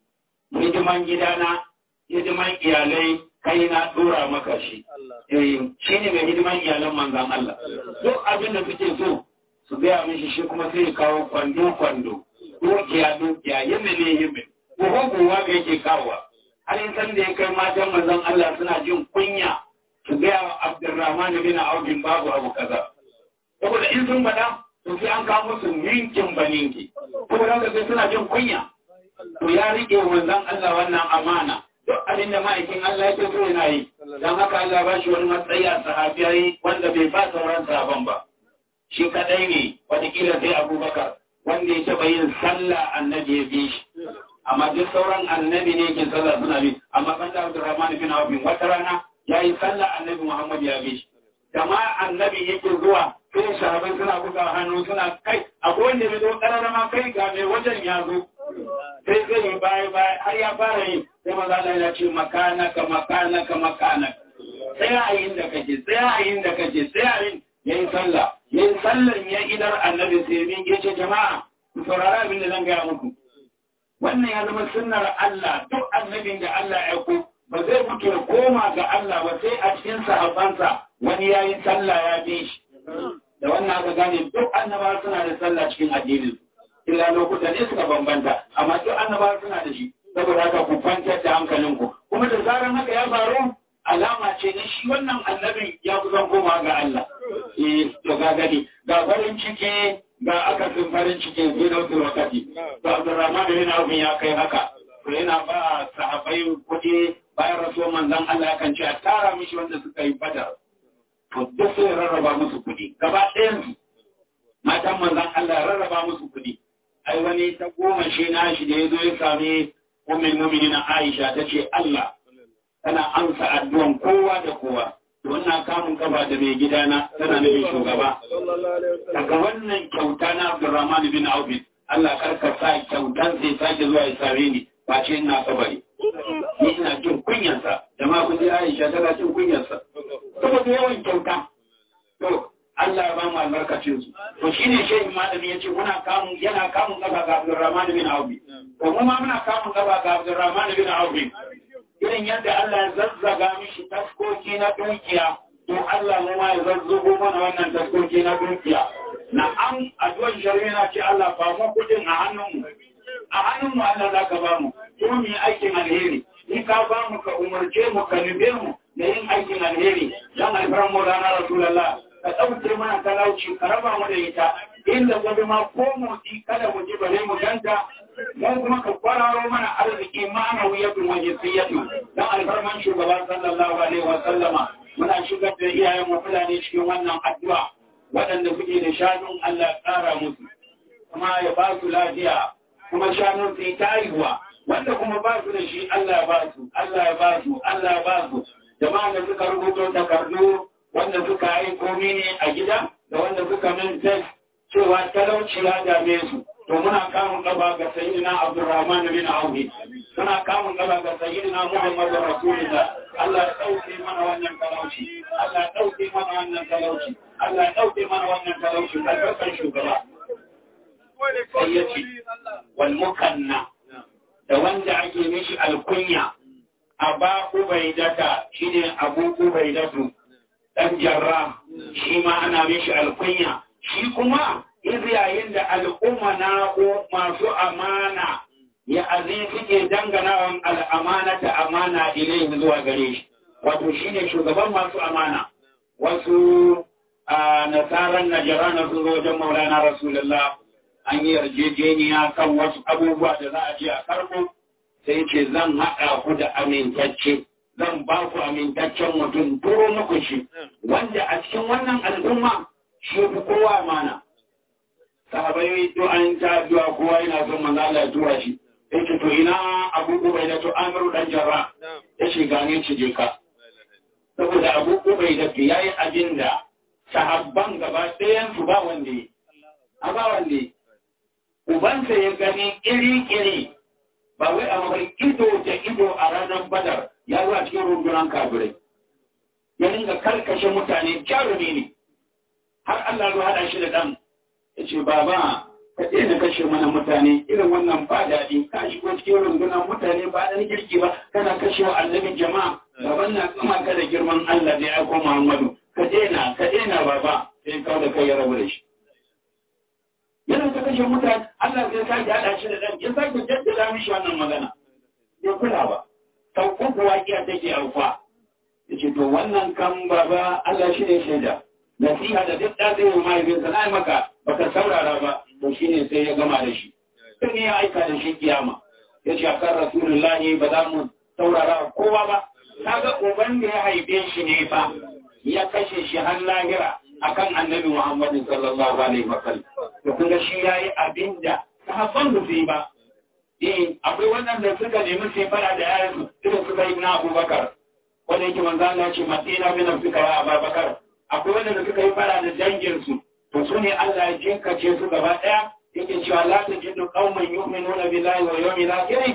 hidiman gidana hidiman iyalai kai na dora maka shi eh shi ne mai hidiman iyalan manzon Allah duk abin da suke so su gaya mishi shi kuma sai ya kawo kwando kwando dukiya dukiya yimmi ne yimmi buhun buwa ga yake kawowa har in san da ya kai matan manzon Allah suna jin kunya su gaya wa Abdurrahman bin Auf babu abu kaza saboda in sun faɗa to sai an kawo musu ninkin baninki saboda haka sai suna jin kunya to ya rike manzon Allah wannan amana duk abin da ma'aikin Allah ya so yana yi dan haka Allah ba shi wani matsayi a sahabiyai wanda bai ba sauran sahaban ba shi kadai ne wataƙila sai Abubakar wanda ya taɓa yin sallah annabi ya bi shi amma duk sauran annabi ne ke sallah suna bi amma kan da Abdurrahman bin Auf wata rana ya yi sallah annabi Muhammad ya bi shi da ma annabi yake zuwa sai sahabai suna buga hannu suna kai akwai wanda bai zo kararama kai ga mai wajen ya zo sai zai yi baya baya har ya fara yi sai maza Allah ya ce makanaka makanaka makanaka sai a yin da kake sai a yin da kake sai a yin yayin sallah yayin sallan ya idar annabi sai min ya ce jama'a ku saurara abin da zan gaya muku wannan ya zama sunnar Allah duk annabin da Allah ya ku ba zai mutu ya koma ga Allah ba sai a cikin sahabbansa wani ya yi sallah ya bi shi da wannan aka gane duk annabawa suna da sallah cikin addinin illa lokuta ne suka bambanta amma duk annabawa suna da shi saboda haka ku kwantar da hankalinku kuma da zaran haka ya faru alama ce na shi wannan annabin ya kusan koma ga Allah eh to ga gani ga farin ciki ga akasin farin ciki zai da wasu wakati to Abdurrahman bin Auf ya kai haka to yana ba sahabbai kuɗi bayan rasuwar manzon Allah kan ce a tara mishi wanda suka yi badar to duk sai rarraba musu kuɗi gaba ɗayan su matan manzon Allah rarraba musu kuɗi ai wani ta goma shi na shi da ya zo ya sami ummul mu'minin Aisha ta ce Allah tana amsa addu'an kowa da kowa wannan kamun kafa da mai gidana tana nufin shugaba daga wannan kyauta na Abdurrahman bin Auf Allah karka sa kyautan sai sake zuwa ya same ni ba ce ina kabari ni ina jin kunyansa jama'a kun ji Aisha tana jin kunyansa saboda yawan kyauta to Allah ya ba mu albarkacin su to shine shehin malami yace muna kamun yana kamun kafa ga Abdurrahman bin Auf to mu ma muna kamun kafa ga Abdurrahman bin Auf irin yadda Allah ya zazzaga mishi taskoki na dukiya to Allah mu ma ya zazzago mana wannan taskoki na dukiya na an addu'ar shari'a na ce Allah ba mu kudin a hannunmu a hannunmu Allah za ka ba mu ko mu yi aikin alheri in ka ba mu ka umarce mu ka nube mu da yin aikin alheri dan alfaran mu rana rasulullah ka ɗauke mana talauci ka raba mu da ita inda gobe ma ko motsi kada mu ji bare mu ganta mu kuma ka kwararo mana arziki ma'ana wuyatun waje siyatu dan alfarman shugaba sallallahu alaihi wa sallama muna shigar da iyayen mu fulani cikin wannan addu'a waɗanda suke da shanun Allah ƙara musu kuma ya ba su lafiya kuma shanun su ta haihuwa wanda kuma ba su da shi Allah ya ba su Allah ya ba su Allah ya ba su jama'a da suka rubuto takardu wanda suka aiko mini a gida da wanda suka min test cewa talauci ya dame su to muna kamun gaba ga sayyidina Abdurrahman bin Auf muna kamun gaba ga sayyidina Muhammad Rasulullah Allah ya dauke mana wannan talauci Allah ya dauke mana wannan talauci Allah ya dauke mana wannan talauci albarkan shugaba sai ya ce wal mukanna da wanda ake mishi alkunya aba ubaidata shine abu ubaidatu dan jarra shi ma ana mishi alkunya shi kuma iz yayin da al'umma na masu amana ya azi suke danganawan al'amanata amana ilaihi zuwa gare shi wato shine shugaban masu amana wasu a nasarar najara sun zo wajen maulana rasulullah an yi yarjejeniya kan wasu abubuwa da za a je a karɓo sai ce zan haɗa ku da amintacce zan ba ku amintaccen mutum turo muku shi wanda a cikin wannan al'umma shi fi kowa mana sahabai to an ta addu'a kowa yana son manzo Allah ya tura shi yake to ina Abu Ubaida to Amiru dan Jarra ya shiga ne ci je ka saboda Abu Ubaida yayi abin da sahabban gaba ɗayan su ba wanda yi a ba wanda yi ubansa ya gani iri-iri ba wai a mabar ido da ido a ranar badar ya zo a cikin rundunan kafirai ya dinga karkashe mutane jarumi ne har Allah ya haɗa shi da ɗan ya ce baba ka daina kashe mana mutane irin wannan ba daɗi ka shigo cikin rundunan mutane ba ɗan girki ba kana kashe wa annabin jama'a gaban na tsama ka da girman Allah da ya aiko Muhammadu ka daina ka daina baba sai kawo da kai ya rabu da shi yana ta kashe mutane Allah zai sake haɗa shi da ɗan ya sake jaddada mishi wannan magana ya kula ba sau uku waƙiya take aufa ya ce to wannan kan baba Allah shi ne shaida nasiha da duk ɗan zai mahaifinsa na maka baka saurara ba to shi ne sai ya gama da shi sai ne ya aika da shi kiyama ya ce akan rasulullahi ba za mu saurara kowa ba kaga uban da ya haife shi ne fa ya kashe shi har lahira akan annabi Muhammad sallallahu alaihi wa sallam to kun ga shi yayi abinda sahabban da su yi ba eh akwai waɗanda suka nemi sai fara da yayin su irin su sai na Abubakar wanda yake manzo Allah ya ce matina min afika ya Abubakar akwai waɗanda suka yi fara da dangin su to su ne Allah ya jinkace su gaba daya yake cewa la tajidu qauman yu'minuna billahi wa yawmil akhir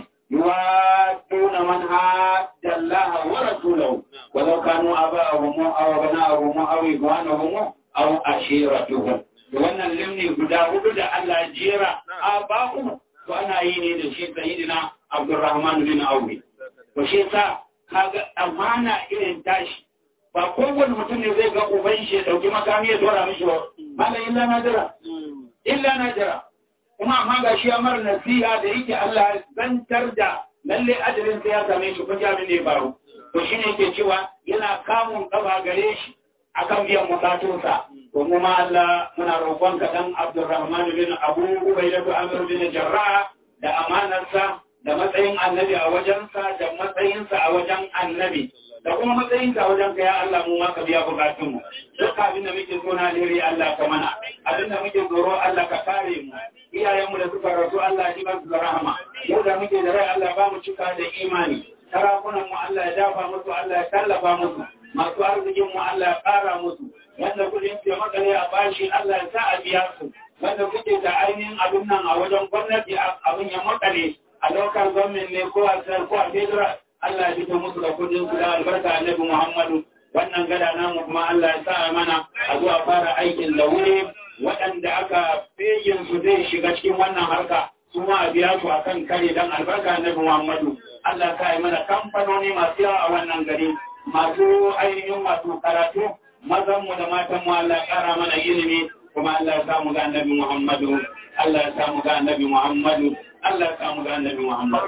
yuwadduna man hadda Allah wa rasulahu walau kanu aba'ahum aw abana'ahum aw ikhwanahum aw ashiratuhum wannan limni guda hudu da Allah jera aba'u to ana yi ne da shi sayyidina Abdurrahman bin Auf to shi sa kaga amana irin tashi ba kowane mutum ne zai ga uban shi ya dauki makami ya dora mishi ba mala illa najira illa najira kuma amma ga shi amar nasiha da yake Allah zantar da lalle ajalin sai ya same shi kun jami ne baro to shine yake cewa yana kamun kafa gare shi akan biyan bukatunsa to mu ma Allah muna roƙon ka dan Abdurrahman bin Abu Ubaydah Amr bin Jarrah da amanarsa da matsayin annabi a wajensa da matsayinsa a wajen annabi da kuma matsayinka a wajen ka ya Allah mu ma ka biya bukatunmu duk abin da muke so na alheri Allah ka mana abin da muke tsoro Allah ka kare mu iyayenmu da suka rasu Allah ya ba su da rahama mu da muke da rai Allah ba mu cika da imani sarakunan mu Allah ya dafa musu Allah ya tallafa musu masu arzikin mu Allah ya ƙara musu wanda kudin su ya makale a bashi Allah ya sa a biya su wanda kuke da ainihin abin nan a wajen gwamnati abin ya makale a lokal gwamnati ne ko a sayar ko a federal Allah ya fito musu da kudin su da albarka annabi Muhammadu wannan gada namu kuma Allah ya sa mana a zuwa fara aikin da wuri waɗanda aka feyin su zai shiga cikin wannan harka su ma a biya su akan kare dan albarka annabi Muhammadu Allah ka yi mana kamfanoni masu yawa a wannan gari masu ainihin masu karatu mazan mu da matan mu Allah ya kara mana ilimi kuma Allah ya samu ga annabi Muhammadu Allah ya samu ga annabi Muhammadu Allah ya samu ga annabi Muhammadu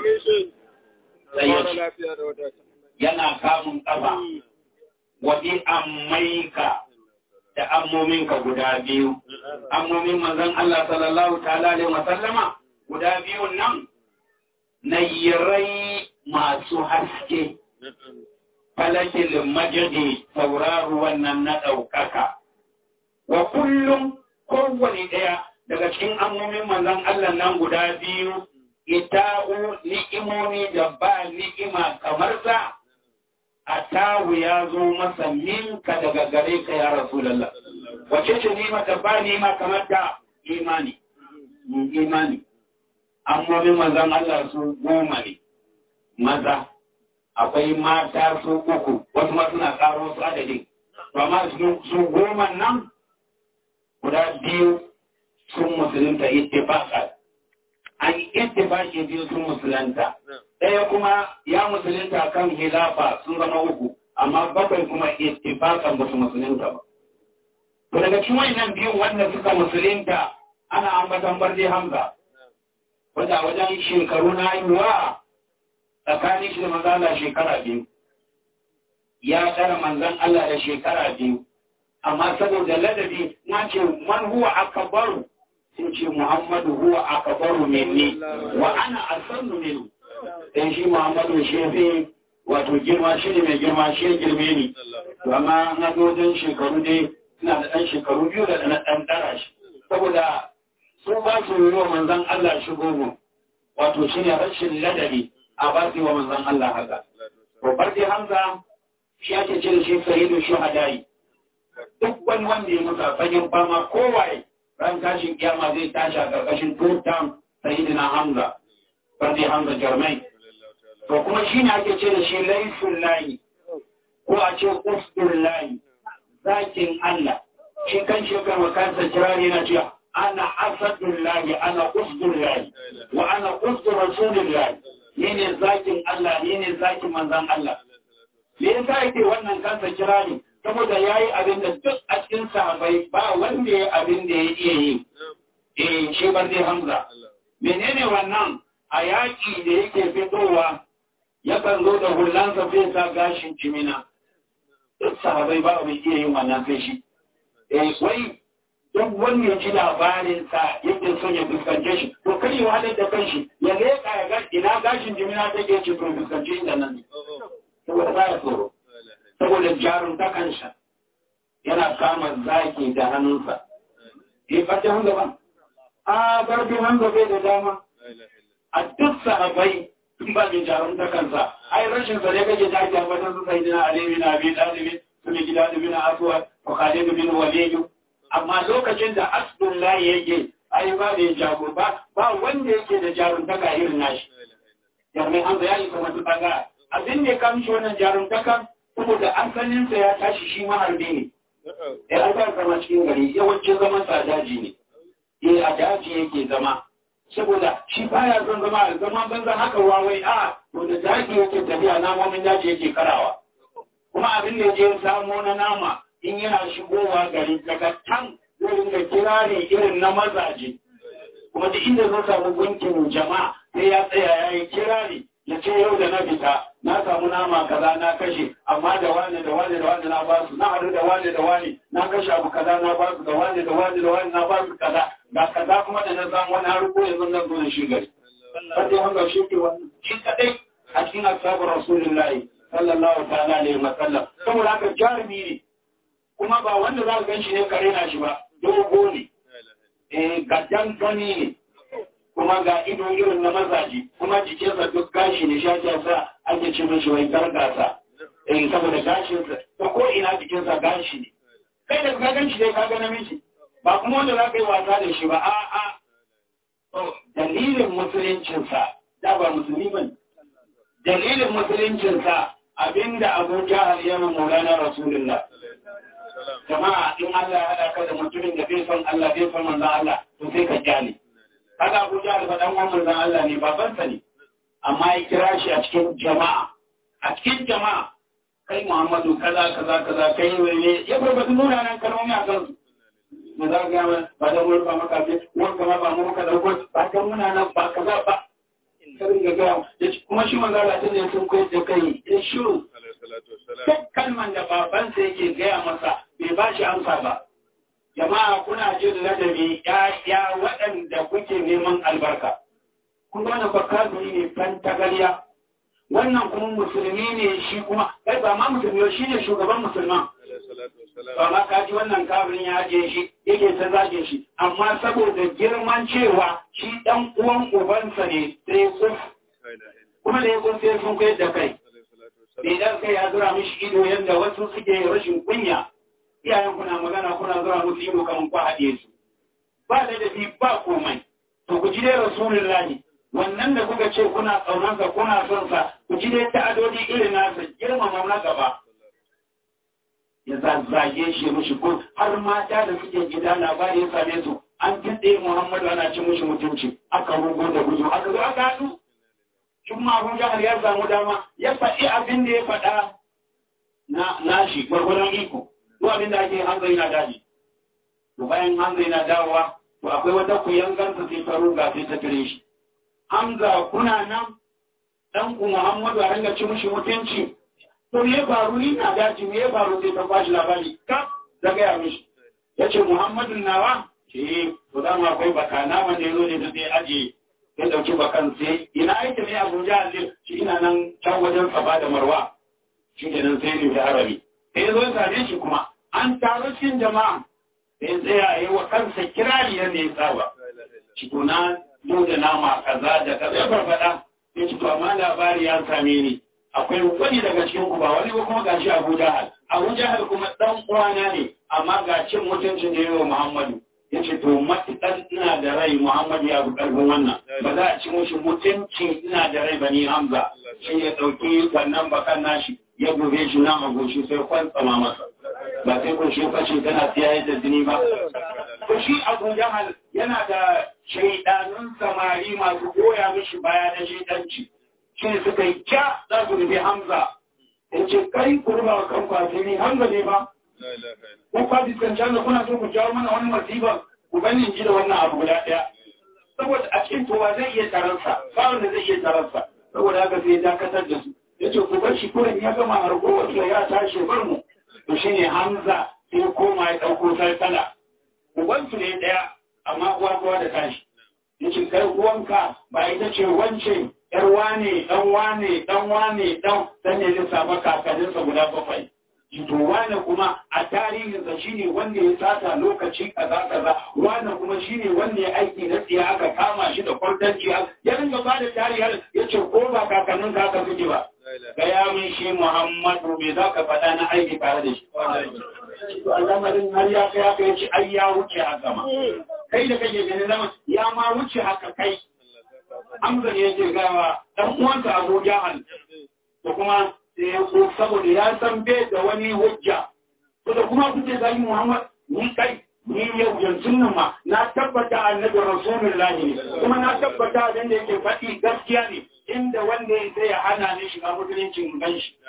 yana kamun kafa wadi ammaika da ammominka guda biyu ammomin manzon Allah sallallahu ta'ala alaihi wa sallama guda biyun nan nayirai masu haske falakil majadi tauraru wannan na ɗaukaka wa kullum kowane ɗaya daga cikin ammomin manzon Allah nan guda biyu ita'u ni'imomi da ba ni'ima kamar sa atawu ya zo masa minka daga gare ka ya rasulullah wace ce ni'ima da ba ni'ima kamar ta imani imani ammomin manzon Allah su goma ne maza akwai mata su uku wasu ma suna karo su adadin to amma su goma nan guda biyu sun musulunta ittifaqan an yi ittifaqi biyu sun musulunta ɗaya kuma ya musulunta kan hilafa sun zama uku amma bakwai kuma ittifaqan ba su musulunta ba to daga cikin wannan biyun wanda suka musulunta ana ambatan barde hamza wanda wajen shekaru na haihuwa tsakanin shi da manzan Allah shekara biyu ya tsara manzan Allah da shekara biyu amma saboda ladabi na ce man huwa akbaru sun ce Muhammadu huwa akbaru minni wa ana asannu minhu dan shi Muhammadu shefe wato girma shi ne mai girma shi girme ni to amma na dodon shekaru dai suna da ɗan shekaru biyu da na ɗan ɗara shi saboda su ba su yi wa manzan Allah shigo mu wato shi ne rashin ladabi a ba su yi wa manzan Allah haka. Babbar dai Hamza shi ake ce da shi sayidu shuhadai. Duk wani wanda ya mutu a fagen fama kowaye ran tashin kiyama zai tashi a ƙarƙashin tutan sayidu na Hamza. Bardi Hamza Jarmai. to kuma shi ne ake ce da shi laisun layi ko a ce usdun layi zakin Allah shi kan shi kan kansa kirari na cewa ana asadun layi ana usdun layi wa ana usdun rasulun layi ni ne zakin Allah ni ne zakin manzan Allah me yasa yake wannan kansa kirari saboda yayi abin da duk a cikin sahabbai ba wanda ya abin da ya iya yi eh shi ban dai Hamza menene wannan a yaƙi da yake fitowa yakan zo da hullansa zai sa gashin cimina duk sahabai ba mai iya yin wannan sai shi eh wai duk wanda ya ji labarin sa yake son ya fuskance shi to kar ya wahalar da kanshi ya leƙa ya ga ina gashin jimina take ce to fuskance inda nan ne saboda ba ya tsoro saboda jarun ta kansa yana kama zaki da hannunsa eh fata hanga ba a garbi hanga bai da dama a duk sahabai in ba mai jarun ta kansa ai rashin sa ne kake ta ake ambatan su sai dina ali bin abi talib su ne gida bin aswad wa khalid bin walid amma lokacin da asdullahi yake ai ba da jago ba ba wanda yake da jarun ta ga irin nashi yarmai hamza ya yi kuma tuka abin da ya kamshi wannan jarun ta kan saboda asalin sa ya tashi shi maharbi ne ya an zama cikin gari yawancin zaman sa daji ne eh a daji yake zama saboda shi baya son zama zama banza haka wawai a to da daji yake tafiya namomin daji yake karawa kuma abin da je samo na nama in yana shigowa gari daga can zai ringa kirari irin na mazaje kuma duk inda zai samu gunkin jama'a sai ya tsaya ya yi kirari ya ce yau da na fita na samu nama kaza na kashe amma da wani da wani da wani na basu na haɗu da wani da wani na kashe abu kaza na basu da wani da wani da wani na basu kaza ga kaza kuma da na samu wani har ko yanzu nan zo da shi gari sai wanda shi ke wannan shi kadai a cikin ashabu rasulullahi sallallahu ta'ala alaihi wa sallam saboda haka jarumi ne kuma ba wanda za ka gan shi ne kare na shi ba dogo ne eh gaddan gani ne kuma ga ido irin na mazaji kuma jikinsa duk gashi ne shaƙi sa ake ce mishi wai gargasa eh saboda gashinsa ta ko ina jikinsa gashi ne kai da ka gan shi dai ka ga namiji ba kuma wanda za ka yi wasa da shi ba a a dalilin musuluncinsa da ba musulmi ba dalilin musuluncinsa abinda abu jahal ya maulana rasulullah jama'a in Allah ya haɗa ka da mutumin da bai son Allah bai son manzon Allah to sai ka kyale haka Abu Jahl ba dan uwan manzon Allah ne babansa ne amma ya kira shi a cikin jama'a a cikin jama'a kai Muhammadu kaza kaza kaza kai ne ya farfata nuna nan kalmomi a kansu me za ka gaya ba da wurin ba maka ce wanda ma ba mu maka dauko ba kan muna nan ba kaza ba sai ga ga kuma shi manzon Allah ne sun koyar da kai ya shiru duk kalman da babansa yake gaya masa bai ba shi amsa ba jama'a kuna jin ladabi ya waɗanda kuke neman albarka kun ga wannan bakazuri ne fan tagariya wannan kuma musulmi ne shi kuma kai ba ma musulmi shi ne shugaban musulman ba ma kaji wannan kafirin ya ajiye shi yake ta zage shi amma saboda girman cewa shi ɗan uwan ubansa ne sai kuf kuma da ya kun sai sun kai da kai idan kai ya zura mishi ido yadda wasu suke rashin kunya iyayen kuna magana kuna zura musu ido kan ku haɗe su ba da dafi ba komai to ku ji dai rasulullahi wannan da kuka ce kuna tsaunansa kuna son sa ku ji dai ta'adodi irin nasa girmama na gaba ya zazzage shi mushi ko har mata da suke gida labari ya same su an kitse Muhammadu ana cin mushi mutunci aka rugo da gudu aka zo aka haɗu shin ma Abu Jahal ya samu dama ya faɗi abin da ya faɗa na nashi gwargwadon iko duk abin da ake hanzari na daji to bayan hanzari na dawowa to akwai wata kuyangarsa sai ta ruga sai ta tare shi Hamza kuna nan dan ku Muhammadu a ringa ci mushi mutunci to me ya faru ni na daji me ya faru sai ta bashi labari kaf da gaya mishi yace Muhammadu nawa ce to dama akwai bakana wanda ya zo ne da zai ajiye ya ɗauki bakan sai ina aiki ne abuja azir shi ina nan can wajen saba da marwa shi ke nan sai ne da arabi sai ya zo ya same shi kuma an taru cikin jama'a sai tsaya a yi wa kansa kirari yadda ya saba shi to na yau da nama kaza da kaza ya farfada ya ci to amma labari ya same ni akwai wani daga cikin ku ba wani ba kuma gashi abu jahal abu jahal kuma dan uwana ne amma ga cin mutuncin da yawa muhammadu ya ce to matuƙar ina da rai Muhammad ya fi ƙarfin wannan ba za a ci mushi mutunci ina da rai ba ni Hamza shi ya ɗauki wannan bakan nashi ya gobe shi nan a goshi sai kwantsama masa ba sai ko shi fashe tana siya da jini ba ko shi abu jahal yana da shaidanun samari masu goya mishi baya na shaidanci shi ne suka yi kya za su rufe hamza in ce kai ku ruba wa kan kwasiri hamza ne ba ko kwasi kan canza kuna so ku jawo mana wani masifa ku bani in ji da wannan abu guda ɗaya saboda a cikin towa zai iya taransa ba wanda zai iya taransa saboda haka sai ya dakatar da su ya ce ku bar shi kuren ya gama harkowar ya tashi bar mu to shine hamza sai ya koma ya ɗauko sarkala ubansu ne ɗaya amma uwa kowa da tashi yace kai uwanka ba ita ce wance yar wane dan wane dan wane dan dan ne lissafa kakanninsa guda bakwai to wane kuma a tarihinsa shine wanda ya sata lokaci kaza kaza wane kuma shine wanda ya aiki na tsiya aka kama shi da kwartanci ya ringa ba da tarihar ya ce ko ba kakannin ka aka suke ba gaya min shi muhammadu me za ka faɗa na aiki tare da shi to al'amarin har ya kai haka ya ce ai ya wuce haka ma kai da kake gani zama ya ma wuce haka kai Hamza ne yake gawa dan uwansa Abu Jahal to kuma sai ya so saboda ya san bai da wani hujja to da kuma kuke zagi Muhammad ni kai ni yau yanzu nan ma na tabbata annabi rasulullahi ne kuma na tabbata abin da yake faɗi gaskiya ne inda wanda ya sai ya hana ni shiga musuluncin gan shi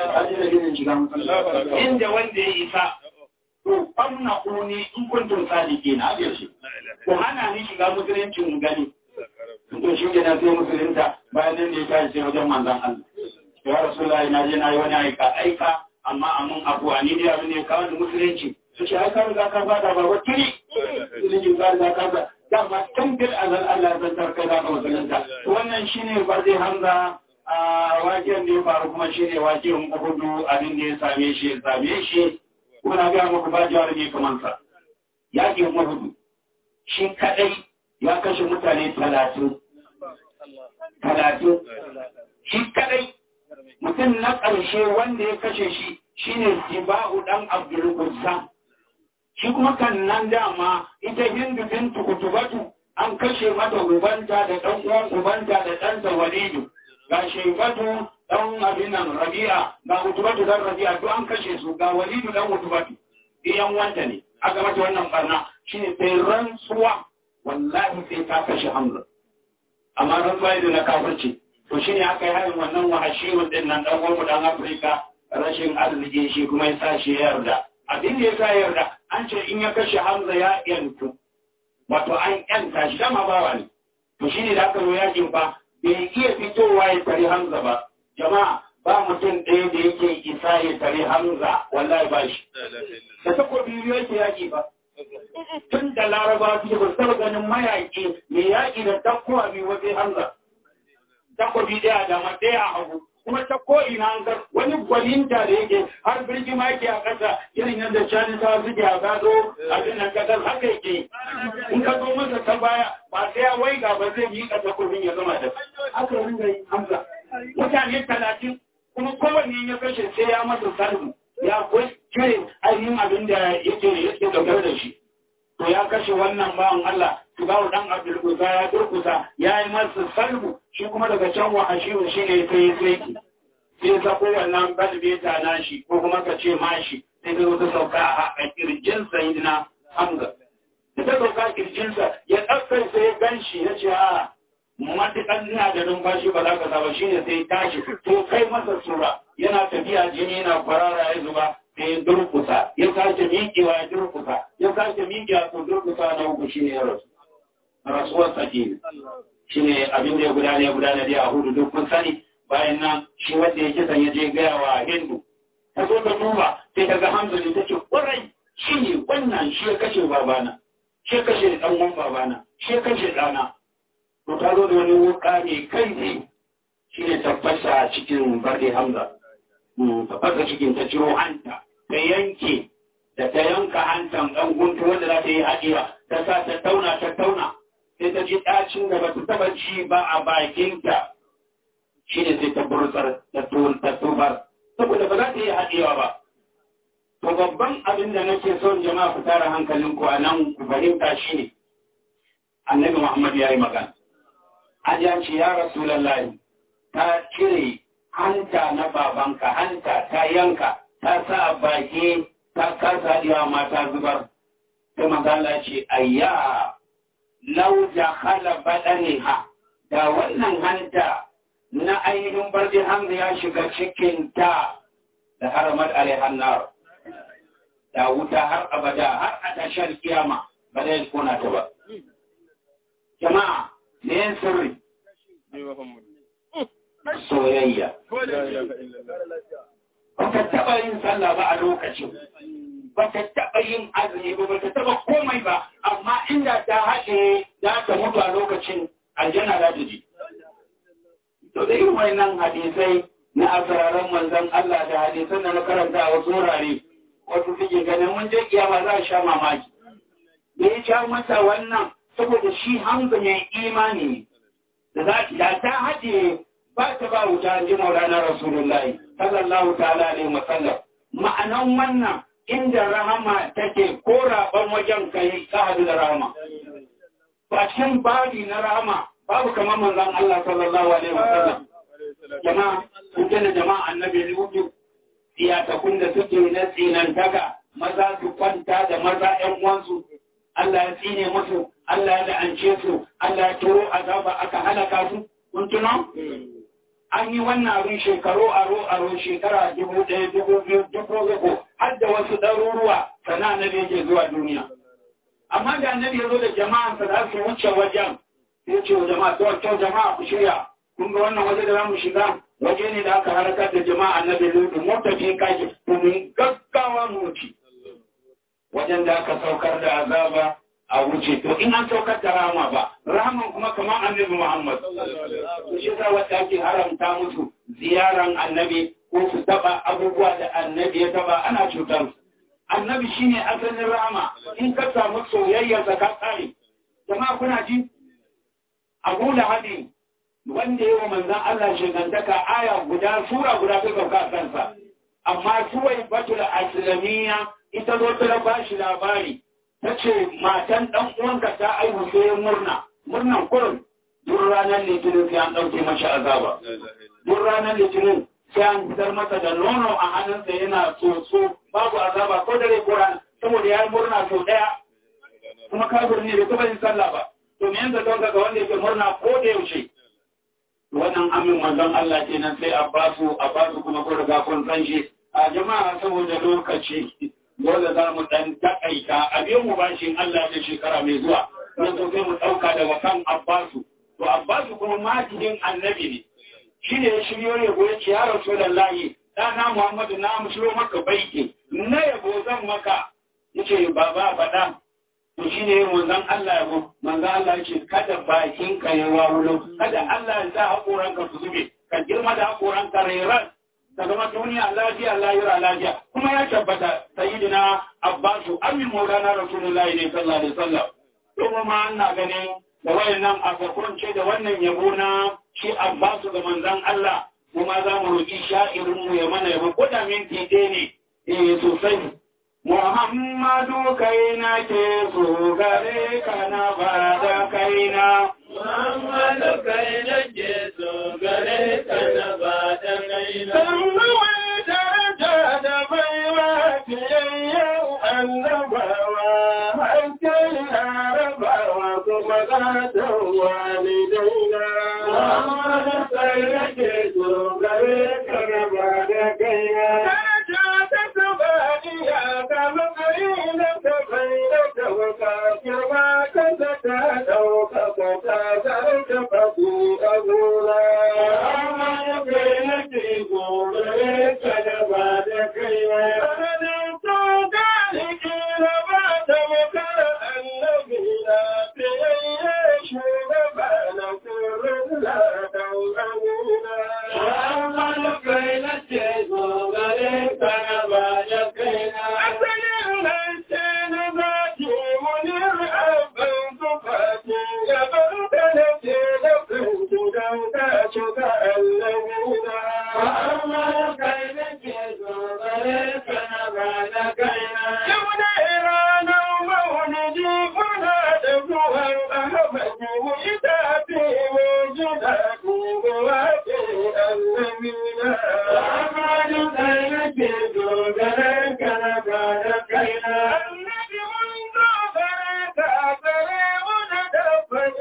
inda wanda ya isa to famna kuni in kuntum sadiki na abin shi ku hana ni shiga musuluncin gani to shi ke na sai musulunta bayan nan da ya tashi sai wajen manzan Allah ya rasulullahi na je na yi wani aika aika amma amun abuwa ni dai abin da ya kawo da musulunci su ce ai ka riga ka fada ba wa tuni musulunci ka riga ka fada dama tun bil azal Allah ya zantar kai za ka musulunta wannan shine barde hamza a waken da ya faru kuma shine waken uhudu abin da ya same shi ya same shi kuna ga muku ba jawar ne kamar sa yakin uhudu shi kadai ya kashe mutane talatin talatin shi kadai mutum na ƙarshe wanda ya kashe shi shine Siba'u dan Abdul Quddam shi kuma kan nan dama ita Hindu bintu Kutubatu an kashe mata ubanta da ɗan uwan ubanta da ɗansa Walidu ga Shaybatu dan abin nan Rabi'a ga Kutubatu dan Rabi'a duk an kashe su ga Walidu dan Kutubatu iyan wanda ne aka mata wannan barna shine sai rantsuwa wallahi sai ta kashe Hamza amma rantsuwa da na kafirci to shine aka yi harin wannan wahashiyun din nan dan uwan dan Afirka rashin arziki shi kuma ya sa shi yarda abin da ya sa yarda an ce in ya kashe Hamza ya yantu wato an yanta shi dama bawa ne to shine da aka zo yakin fa bai iya fitowa ya tare Hamza ba jama'a ba mutum ɗaya da yake isa ya tare Hamza wallahi ba shi da takobi biyu yake yaki ba tun da laraba su ba taɓa ganin mayaƙi mai yaƙi da takkowa biyu wajen Hamza takobi ɗaya da ma ɗaya a hagu kuma ta ko'ina an gar wani gwaninta da yake har birgi ma yake a ƙasa irin yadda cani ta suke a gado a cikin ƙasar haka yake in ka zo masa ta baya ba sai ya waiga ba zai yi ƙasa kofin ya zama da haka ringa yi hamza mutane talatin kuma kowanne ya kashe sai ya masa sarmu ya cire ainihin abin da yake yake dauke da shi to ya kashe wannan bawan Allah Tubawu dan Abdul Kusa ya durkusa ya yi masa salbu shi kuma daga can wa ashiru shi ne sai ya sai sai ya sako wannan balbeta na shi ko kuma ka ce mashi sai zai wata sauka a kirjin sayidina Hamza da ta sauka kirjinsa ya ɗaukar sai ya gan shi ya ce a matuƙan ina da numfashi ba za ka saba shi ne sai tashi to kai masa sura yana tafiya jini yana kwarara ya zuba sai ya durkusa ya sake miƙewa ya durkusa ya sake miƙewa to durkusa na uku shi ne ya rasu rasuwar sake shi ne abin da ya gudana ya gudana dai a hudu duk kun sani bayan nan shi wanda ya kisan ya je gaya wa hindu ta zo ta duba sai ta ga hamza ne ta ce ƙwarai shi ne wannan shi ya kashe babana shi ya kashe ɗan uwan babana shi ya kashe ɗana to ta zo da wani wuka ne kai ne shi ne ta fasa cikin barde hamza ta fasa cikin ta ciro hanta ta yanke da ta yanka hantan ɗan guntu wanda za ta yi haɗewa ta sa ta tauna ta tauna sai ta ji ɗacin da ba ta taɓa ci ba a bakinta shi ne sai ta burtsar ta tubar saboda ba za ta yi haɗewa ba to babban abin da nake son jama'a ku tara hankalinku a nan ku fahimta shi ne annabi muhammad ya yi magana an ya ce ya rasulallahi ta cire hanta na babanka hanta ta yanka ta sa baki ta kasa diwa mata zubar ta magana ce ayya lau da hala ha da wannan hanta na ainihin bardi hamza ya shiga cikin ta da haramar alaihannar da wuta har abada har a tashar kiyama ba zai kona ta ba jama'a ne yin sirri soyayya ba ta taɓa yin sallah ba a lokacin ba ta taɓa yin azumi ba ba ta taɓa komai ba amma inda ta haɗe za ta mutu a lokacin aljanna za ta ji to da yin wannan hadisai na asararan manzon Allah da hadisan da na karanta a wasu wurare wasu suke ganin mun je kiyama za a sha mamaki da ya sha mata wannan saboda shi hamza mai imani ne da ta haɗe ba ta ba wuta ji maulana rasulullahi sallallahu ta'ala alaihi wasallam ma'anan wannan inda rahama take ko raban wajen kai ka hadu da rahama ba cikin babi na rahama babu kamar manzon Allah sallallahu alaihi wasallam jama'a kuke da jama'a annabi ne wuce iyatakun da suke na tsinantaka maza su kwanta da maza ƴan uwansu Allah ya tsine musu Allah ya la'ance su Allah ya turo azaba aka halaka su kun tuno an yi wannan abin shekaru aro aro shekara dubu ɗaya dubu biyu dubu uku har da wasu ɗaruruwa sana annabi yake zuwa duniya amma da annabi ya zo da jama'an sa za su wuce wajen ya ce wa jama'a to to jama'a ku shirya kun ga wannan waje da za mu shiga waje ne da aka harakar da jama'a annabi lutu mu tafi kaji mun gaggawa mu wuce wajen da aka saukar da azaba a wuce to in an saukar da rama ba raman kuma kamar annabi Muhammad to shi yasa wanda ake haramta musu ziyaran annabi ko su taba abubuwa da annabi ya taba ana cutar su annabi shine asalin rama in ka samu soyayya ka tsare jama'a kuna ji Abu Lahadi wanda yawa manzon Allah shigantaka aya guda sura guda ta sauka kansa amma suwai batul aslamiyya ita zo ta ba shi labari ta ce matan ɗan uwanka ta aihu sai murna murnan kurin duk ranar litinin sai an ɗauke mashi azaba duk ranar litinin sai an fitar masa da nono a hannunsa yana tsotso babu azaba ko dare ko rana saboda ya yi murna sau ɗaya kuma kafir ne bai taɓa yin sallah ba to me yanzu don ga wanda yake murna ko da yaushe wannan amin manzon Allah kenan sai a basu a basu kuma ko riga kun san shi a jama'a saboda lokaci dole za mu ɗan taƙaita a biyan mu bashin Allah da shekara mai zuwa don so sai mu ɗauka daga kan Abbasu to Abbasu kuma majidin annabi ne shi ne ya shiryo ya goya ce ya rasu da layi ɗana Muhammadu na mushiro maka baiki na yabo zan maka ya ce baba faɗa to shi ne manzan Allah yabo manzan Allah ya ce kada bakin ka ya wawulo kada Allah ya sa haƙoranka su zube ka girma da haƙoranka rairan ta zama duniya lafiya lahira lafiya kuma ya tabbata sayyidina abbasu amin maulana rasulullahi ne sallallahu alaihi wasallam kuma ma ana ganin da wayannan afakurance da wannan yabo na shi abbasu ga manzon Allah kuma za mu roki sha'irin mu ya mana yabo ko da minti ɗaya ne eh sosai Muhammadu kaina ke so gare ka na ba da kaina Muhammadu kaina ke so gare ka na ba da kaina.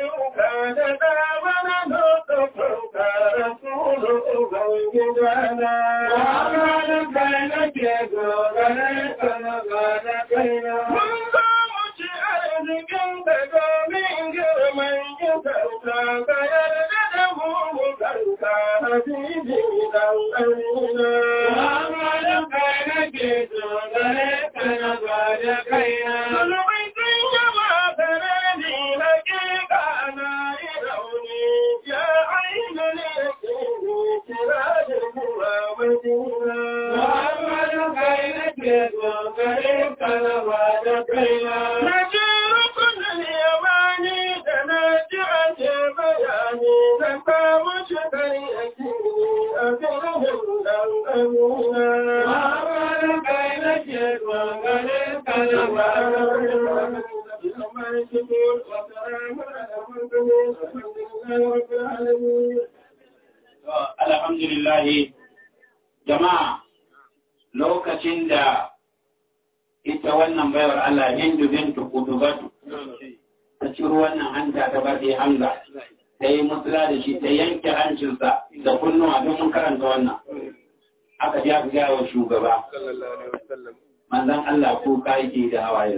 Alhamdulillah jama'a lokacin da ita wannan baiwar Allah Hindu bintu Kudubatu ta ciro wannan hanta ta baɗe Hamza ta yi musula da shi ta yanke hancinsa da kunnuwa don mun karanta wannan aka ji aka gaya wa shugaba manzan Allah ko ka yake da hawaye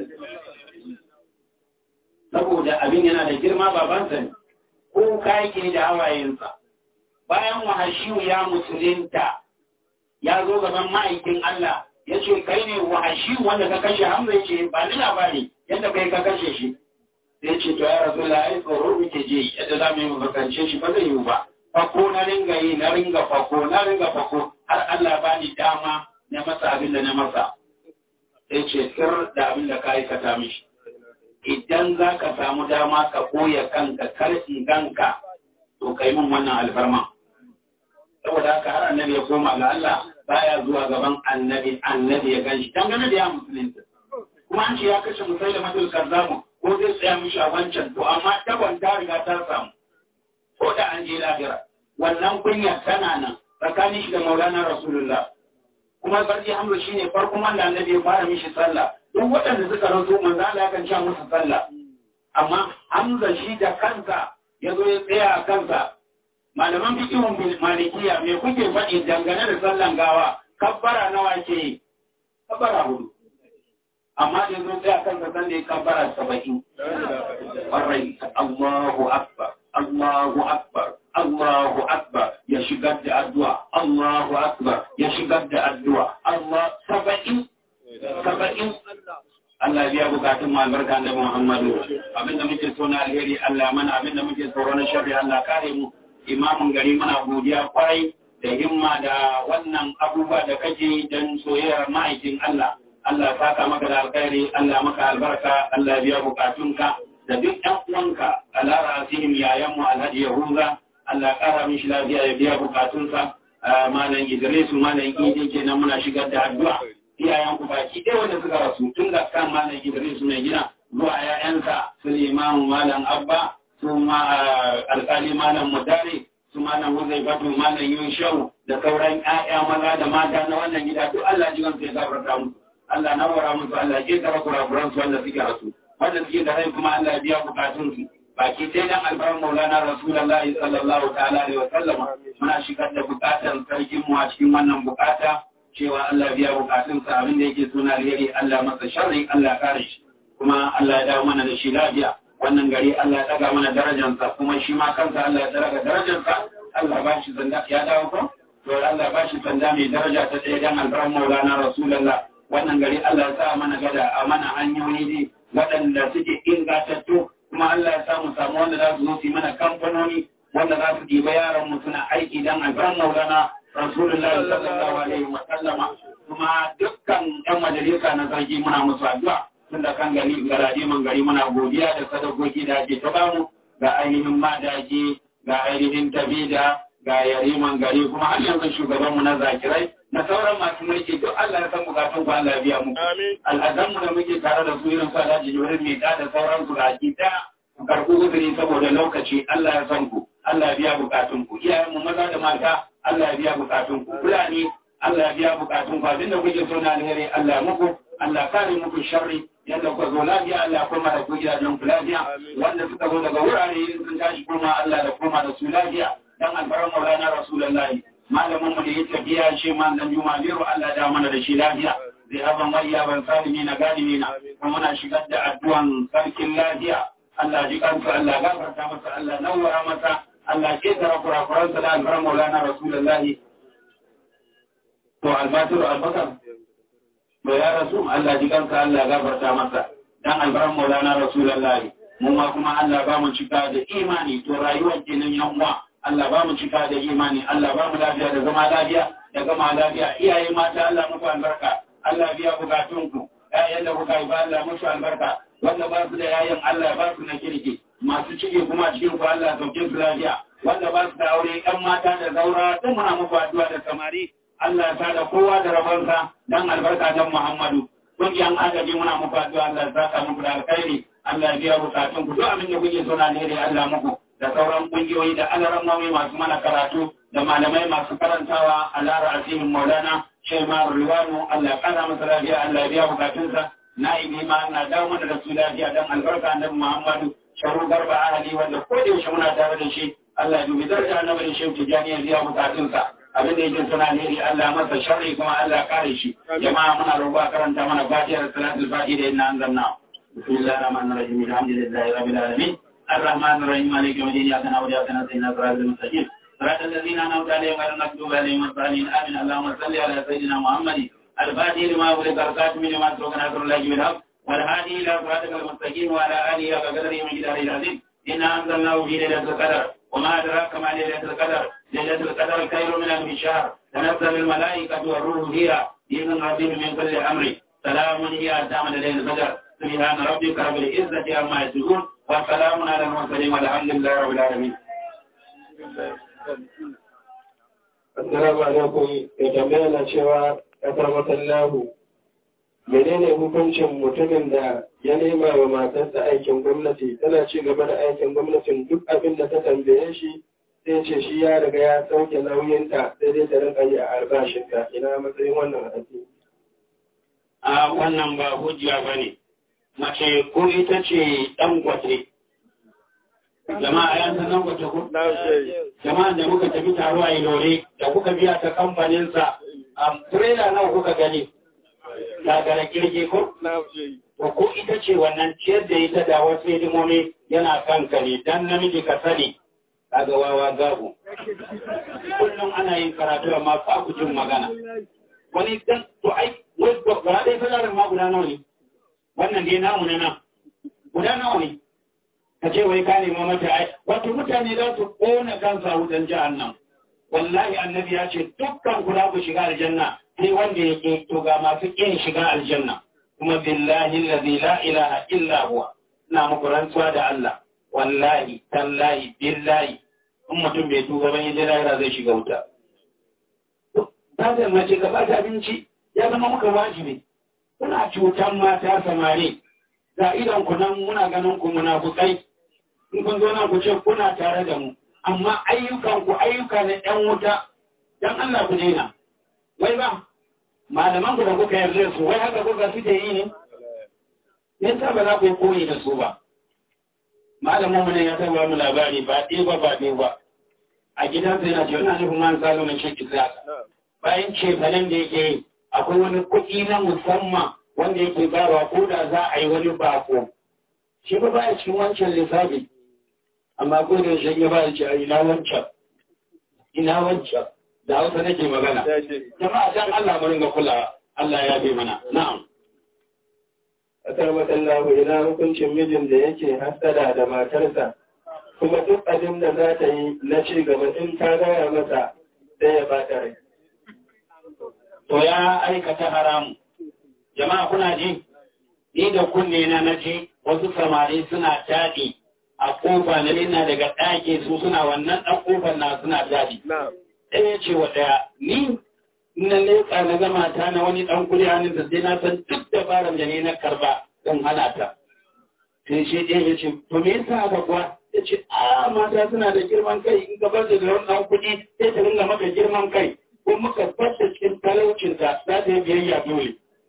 saboda abin yana da girma babansa ne ko ka yake da hawayensa bayan wahashiyu ya musulunta ya zo gaban ma'aikin Allah ya ce kai ne wahashiyu wanda ka kashe hamza ya ce ba ni labari yadda kai ka kashe shi sai ce to ya rasu la ai tsoro muke je yadda za mu yi mafakance shi ba zai yi ba fako na ringa yi na ringa fako na ringa fako har Allah ba ni dama na masa abin da na masa sai ce sir da abin da ka aikata mishi idan za ka samu dama ka koya kanka kar in ganka to kai min wannan alfarma saboda haka har annabi ya koma ga Allah baya zuwa gaban annabi annabi ya ganshi dangane da ya musulunta kuma an ce ya kashe musaila matul kazzamu ko zai tsaya mishi a wancan to amma tabon ta riga ta samu ko da an je lahira wannan kunya tana nan tsakanin shi da maulana rasulullah kuma sarki hamza shine farkon wanda annabi ya fara mishi sallah duk waɗanda suka rasu manzo Allah ya kan sha musu sallah amma hamza shi da kansa ya zo ya tsaya a kansa malaman fikihun malikiya me kuke faɗi dangane da sallan gawa kabbara nawa ke yi kabbara hudu amma da zo tsaya kansa san da ya kabbara saba'in ƙwarai Allahu akbar Allahu akbar Allahu akbar ya shigar da addu'a Allahu akbar ya shigar da addu'a Allah saba'in saba'in Allah biya bukatun mu albarka da Muhammadu abinda muke so na alheri Allah mana abinda muke tsoro na sharri Allah kare mu imamin gari muna godiya kwarai da himma da wannan abubuwa da kake don soyayyar ma'aikin Allah Allah saka maka da alkhairi Allah maka albarka Allah biya bukatunka da duk ɗan uwanka Allah rasihim yayan mu Alhaji Yahuza Allah kara mishi lafiya ya biya bukatunsa malam Idris malam Idi kenan muna shigar da addu'a iyayen ku baki ɗaya wanda suka rasu tun da kan malam Idris mai gina zuwa ‘ya'yansa su limamu malam Abba su ma alƙali malam Mudari su malam Huzai Batu malam Yushau da sauran ‘ya'ya maza da mata na wannan gida duk Allah ji gansu ya gafarta musu Allah na wara musu Allah ke tara kurakuran su wanda suke rasu wanda suke da rai kuma Allah ya biya bukatun su baki sai dan albarin Maulana Rasulullahi sallallahu ta'ala alaihi wa sallama muna shigar da bukatan sarkin mu a cikin wannan bukata cewa Allah biya bukatunsa abin da yake suna alheri Allah masa sharri Allah kare shi kuma Allah ya dawo mana da shi lafiya wannan gari Allah ya daga mana darajarsa kuma shi ma kansa Allah ya daga darajarsa Allah ba shi sanda ya dawo ko to Allah ba shi sanda mai daraja ta ɗaya dan alfaran Maulana Rasulullah wannan gari Allah ya sa mana gada a mana hanyoyi ne waɗanda suke ingantattu kuma Allah ya sa mu samu wanda za su zo su yi mana kamfanoni wanda za su ɗiba yaran mu suna aiki dan alfaran Maulana Rasulullah sallallahu alaihi wa sallama kuma dukkan ƴan majalisa na sarki muna musu addu'a tun da kan gari garaje man gari muna godiya da sadakoki da ake ta bamu ga ainihin madaji ga ainihin tabida ga yariman gari kuma har yanzu shugaban mu na zakirai na sauran masu mulki duk Allah ya san bukatun ku Allah ya biya mu al'adan mu da muke tare da su irin su Alhaji Jibril mai da sauran su baki daya ku karɓi uzuri saboda lokaci Allah ya san ku Allah ya biya bukatun ku iyayen mu maza da mata Allah ya biya bukatun ku fulani Allah ya biya bukatun ku abinda kuke so na alheri Allah ya muku Allah kare muku sharri yadda kuka zo lafiya Allah kuma da ku gidajen ku lafiya wanda suka zo daga wurare sun tashi kuma Allah da kuma da su lafiya dan alfaran maulana rasulullahi malamin mu da ya tafiya shi ma dan juma biro Allah da mana da shi lafiya zai haba mariya ban salimi na galimi na kuma muna shigar da addu'an sarkin lafiya Allah ji kansa Allah gafarta masa Allah nawara masa Allah ke tara kurakuransa da alfaran maulana rasulullahi to albasiru albakar to ya rasu Allah ji kansa Allah gafarta masa dan albaran maulana rasulullahi mu ma kuma Allah ba mu cika da imani to rayuwar kenan yan uwa Allah ba mu cika da imani Allah ba mu lafiya da zama lafiya da gama lafiya iyaye mata Allah muku albarka Allah biya bukatunku ƴaƴan da kuka yi ba Allah musu albarka wanda ba su da yayan Allah ba su na kirki masu ciki kuma cikin ku Allah sauke su lafiya wanda ba su da aure ƴan mata da zaura duk muna muku addu'a da samari Allah ta da kowa da rabonsa dan albarka dan Muhammadu kungiyan agaji muna muku addu'a Allah ya saka muku da alkhairi Allah ya biya bukatun ku duk abin da kuke so na ne Allah muku da sauran kungiyoyi da alarammomi masu mana karatu da malamai masu karantawa a lara asimin maulana shaimar riwanu Allah ya kara masa lafiya Allah ya biya bukatunsa na ibi ma na dawo mana da su lafiya dan albarka annabi Muhammadu sharu garba ahali wanda ko da yaushe muna tare da shi Allah ya dubi daraja annabi shehu tijani ya biya bukatunsa abin da yake suna ne Allah masa sharri kuma Allah kare shi jama'a muna roƙo a karanta mana fatihar salatul fatiha da inna anzalna bismillahir rahmanir rahim alhamdulillahi rabbil alamin الرحمن الرحيم مالك يوم الدين اياك نعبد واياك نستعين صراط المستقيم صراط الذين انعمت عليهم غير المغضوب عليهم ولا الضالين امين اللهم صل على سيدنا محمد الفاتح لما أغلق الخاتم لما سبق ناصر الله بالحق والهادي الى صراطك المستقيم وعلى اله وقدره من جدار العظيم انا انزلناه في ليله القدر وما ادراك ما ليله القدر ليله القدر خير من الف شهر تنزل الملائكه والروح فيها باذن ربهم من كل امر سلام هي دام ليله القدر سبحان ربك رب العزه عما يصفون وسلام على المرسلين والحمد لله رب العالمين Assalamu alaikum ya tambaya na cewa ƙasar masallahu menene hukuncin mutumin da ya nema wa matarsa aikin gwamnati tana ci gaba da aikin gwamnatin duk abin da ta tambaye shi sai ce shi ya riga ya sauke nauyinta sai dai ta rinka yi a albashinta ina matsayin wannan hadisi a wannan ba hujja bane mace ko ita ce ɗan gwate. Jama'a yan san ɗan gwate ko? Jama'a da muka tafi taro a Ilore da kuka biya ta kamfaninsa a turela nawa kuka gani? Gagara kirge ko? Ko ko ita ce wannan ciyar da ita da wasu hidimomi yana kanka ne dan namiji ka sani. Kaga wawa gago. Kullum ana yin karatu amma fa ku jin magana. Wani dan to ai wai ba dai salarin ma guda nawa ne? wannan dai namu na nan guda nawa ne ka ce wai ka nema mata ai wato mutane za su kona kansa wutan jahannam wallahi annabi ya ce dukkan ku za ku shiga aljanna sai wanda ya ke to ga masu kin shiga aljanna kuma billahi allazi la ilaha illa huwa ina muku rantsuwa da Allah wallahi tallahi billahi in mutum bai tuba ban yaje lahira zai shiga wuta ta da mace ka ba ta abinci ya zama muka wajibi kuna cutan mata samari ga idan ku nan muna ganin ku munafukai in kun zo nan ku ce kuna tare da mu amma ayyukan ku ayyuka na ɗan wuta dan Allah ku daina wai ba malaman ku da kuka yarda su wai haka kuka suke yi ne me yasa ba za ku yi koyi da su ba malamin mu ne ya saba mu labari ba ɗaya ba ba ɗaya ba a gidansa yana ce ina nufin man salo na shi kisa bayan cefanen da yake yi akwai wani kuɗi na musamman wanda yake bayarwa ko da za a yi wani bako shi ba baya cikin wancan lissafi amma ko da shi ya baya ce a ina wancan ina wancan da hausa nake magana jama'a dan Allah mu ringa kula Allah ya bi mana na'am Asar matsallahu ina hukuncin mijin da yake hasada da matarsa kuma duk abin da za ta yi na ci gaba in ta gaya masa sai ya bata rai. to ya aikata haramu. Jama'a kuna ji, ni da kunne na na ji wasu samari suna taɗi a ƙofa na ina daga ɗaki su suna wannan ɗan ƙofar na suna taɗi. Ɗaya ce wa ɗaya, ni na leƙa na gama ta na wani ɗan kuri hannun da sai na san duk dabarar da ne na karba don hana ta. Sai shi ɗaya ya ce, to me yasa haka kuwa? Ya ce, a mata suna da girman kai in ka bar da wani ɗan kuɗi sai ta ringa maka girman kai. ko muka fasa cikin talaucinta za ta yi biyayya dole.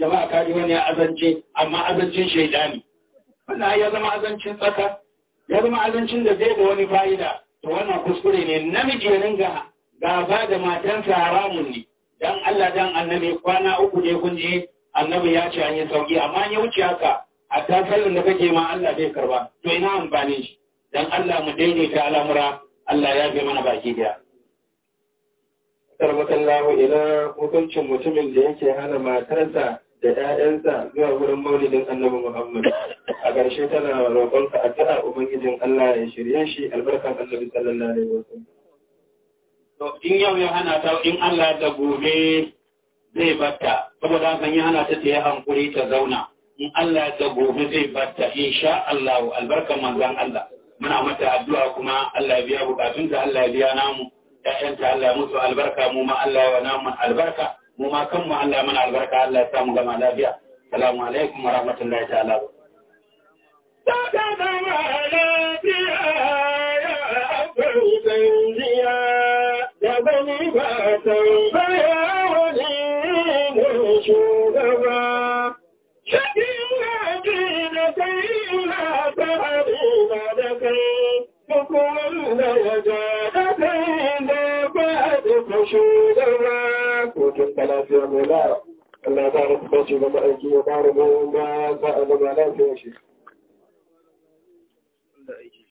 jama'a kaji wani ya azance amma azancin shaidani wannan ya zama azancin tsaka ya zama azancin da zai da wani fa'ida to wannan kuskure ne namiji ya ringa gaba da matansa haramun ne dan Allah dan annabi kwana uku ne kun ji annabi ya ce an yi sauki amma ya wuce haka a tafiyar da kake ma Allah zai karba to ina amfani shi dan Allah mu daidaita al'amura Allah ya fi mana baki daya Tarbakan lahu ina hukuncin mutumin da yake hana matarsa da ‘ya'yansa zuwa wurin maulidin annabi Muhammad. A ƙarshe tana roƙonka addu'a Ubangijin Allah ya shirye shi albarkan annabi sallallahu alaihi wasallam. To in yau ya hana ta in Allah da gobe zai batta saboda haka ya hana ta ta yi hankuri ta zauna. In Allah da gobe zai batta insha Allah albarkan manzon Allah. Muna mata addu'a kuma Allah ya biya bukatunta Allah ya biya namu. ‘Ya'yanta Allah ya mutu albarka mu ma Allah ya wa namu albarka. mu ma kanmu Allah ya mana albarka Allah ya samu gama lafiya salamu alaikum wa rahmatullahi ta'ala Saka zama lafiya ya akwai zanziya da bani ba tambaya wani ne shugaba. Shakin haji da kai na fahari na da kai, duk wanda ya ja da kai da ba da shugaba. Hutun ta lafiya mai la'a. Allah ta rasu bace ga ma'aiki ya ƙara goyon ba za a zama lafiya shi.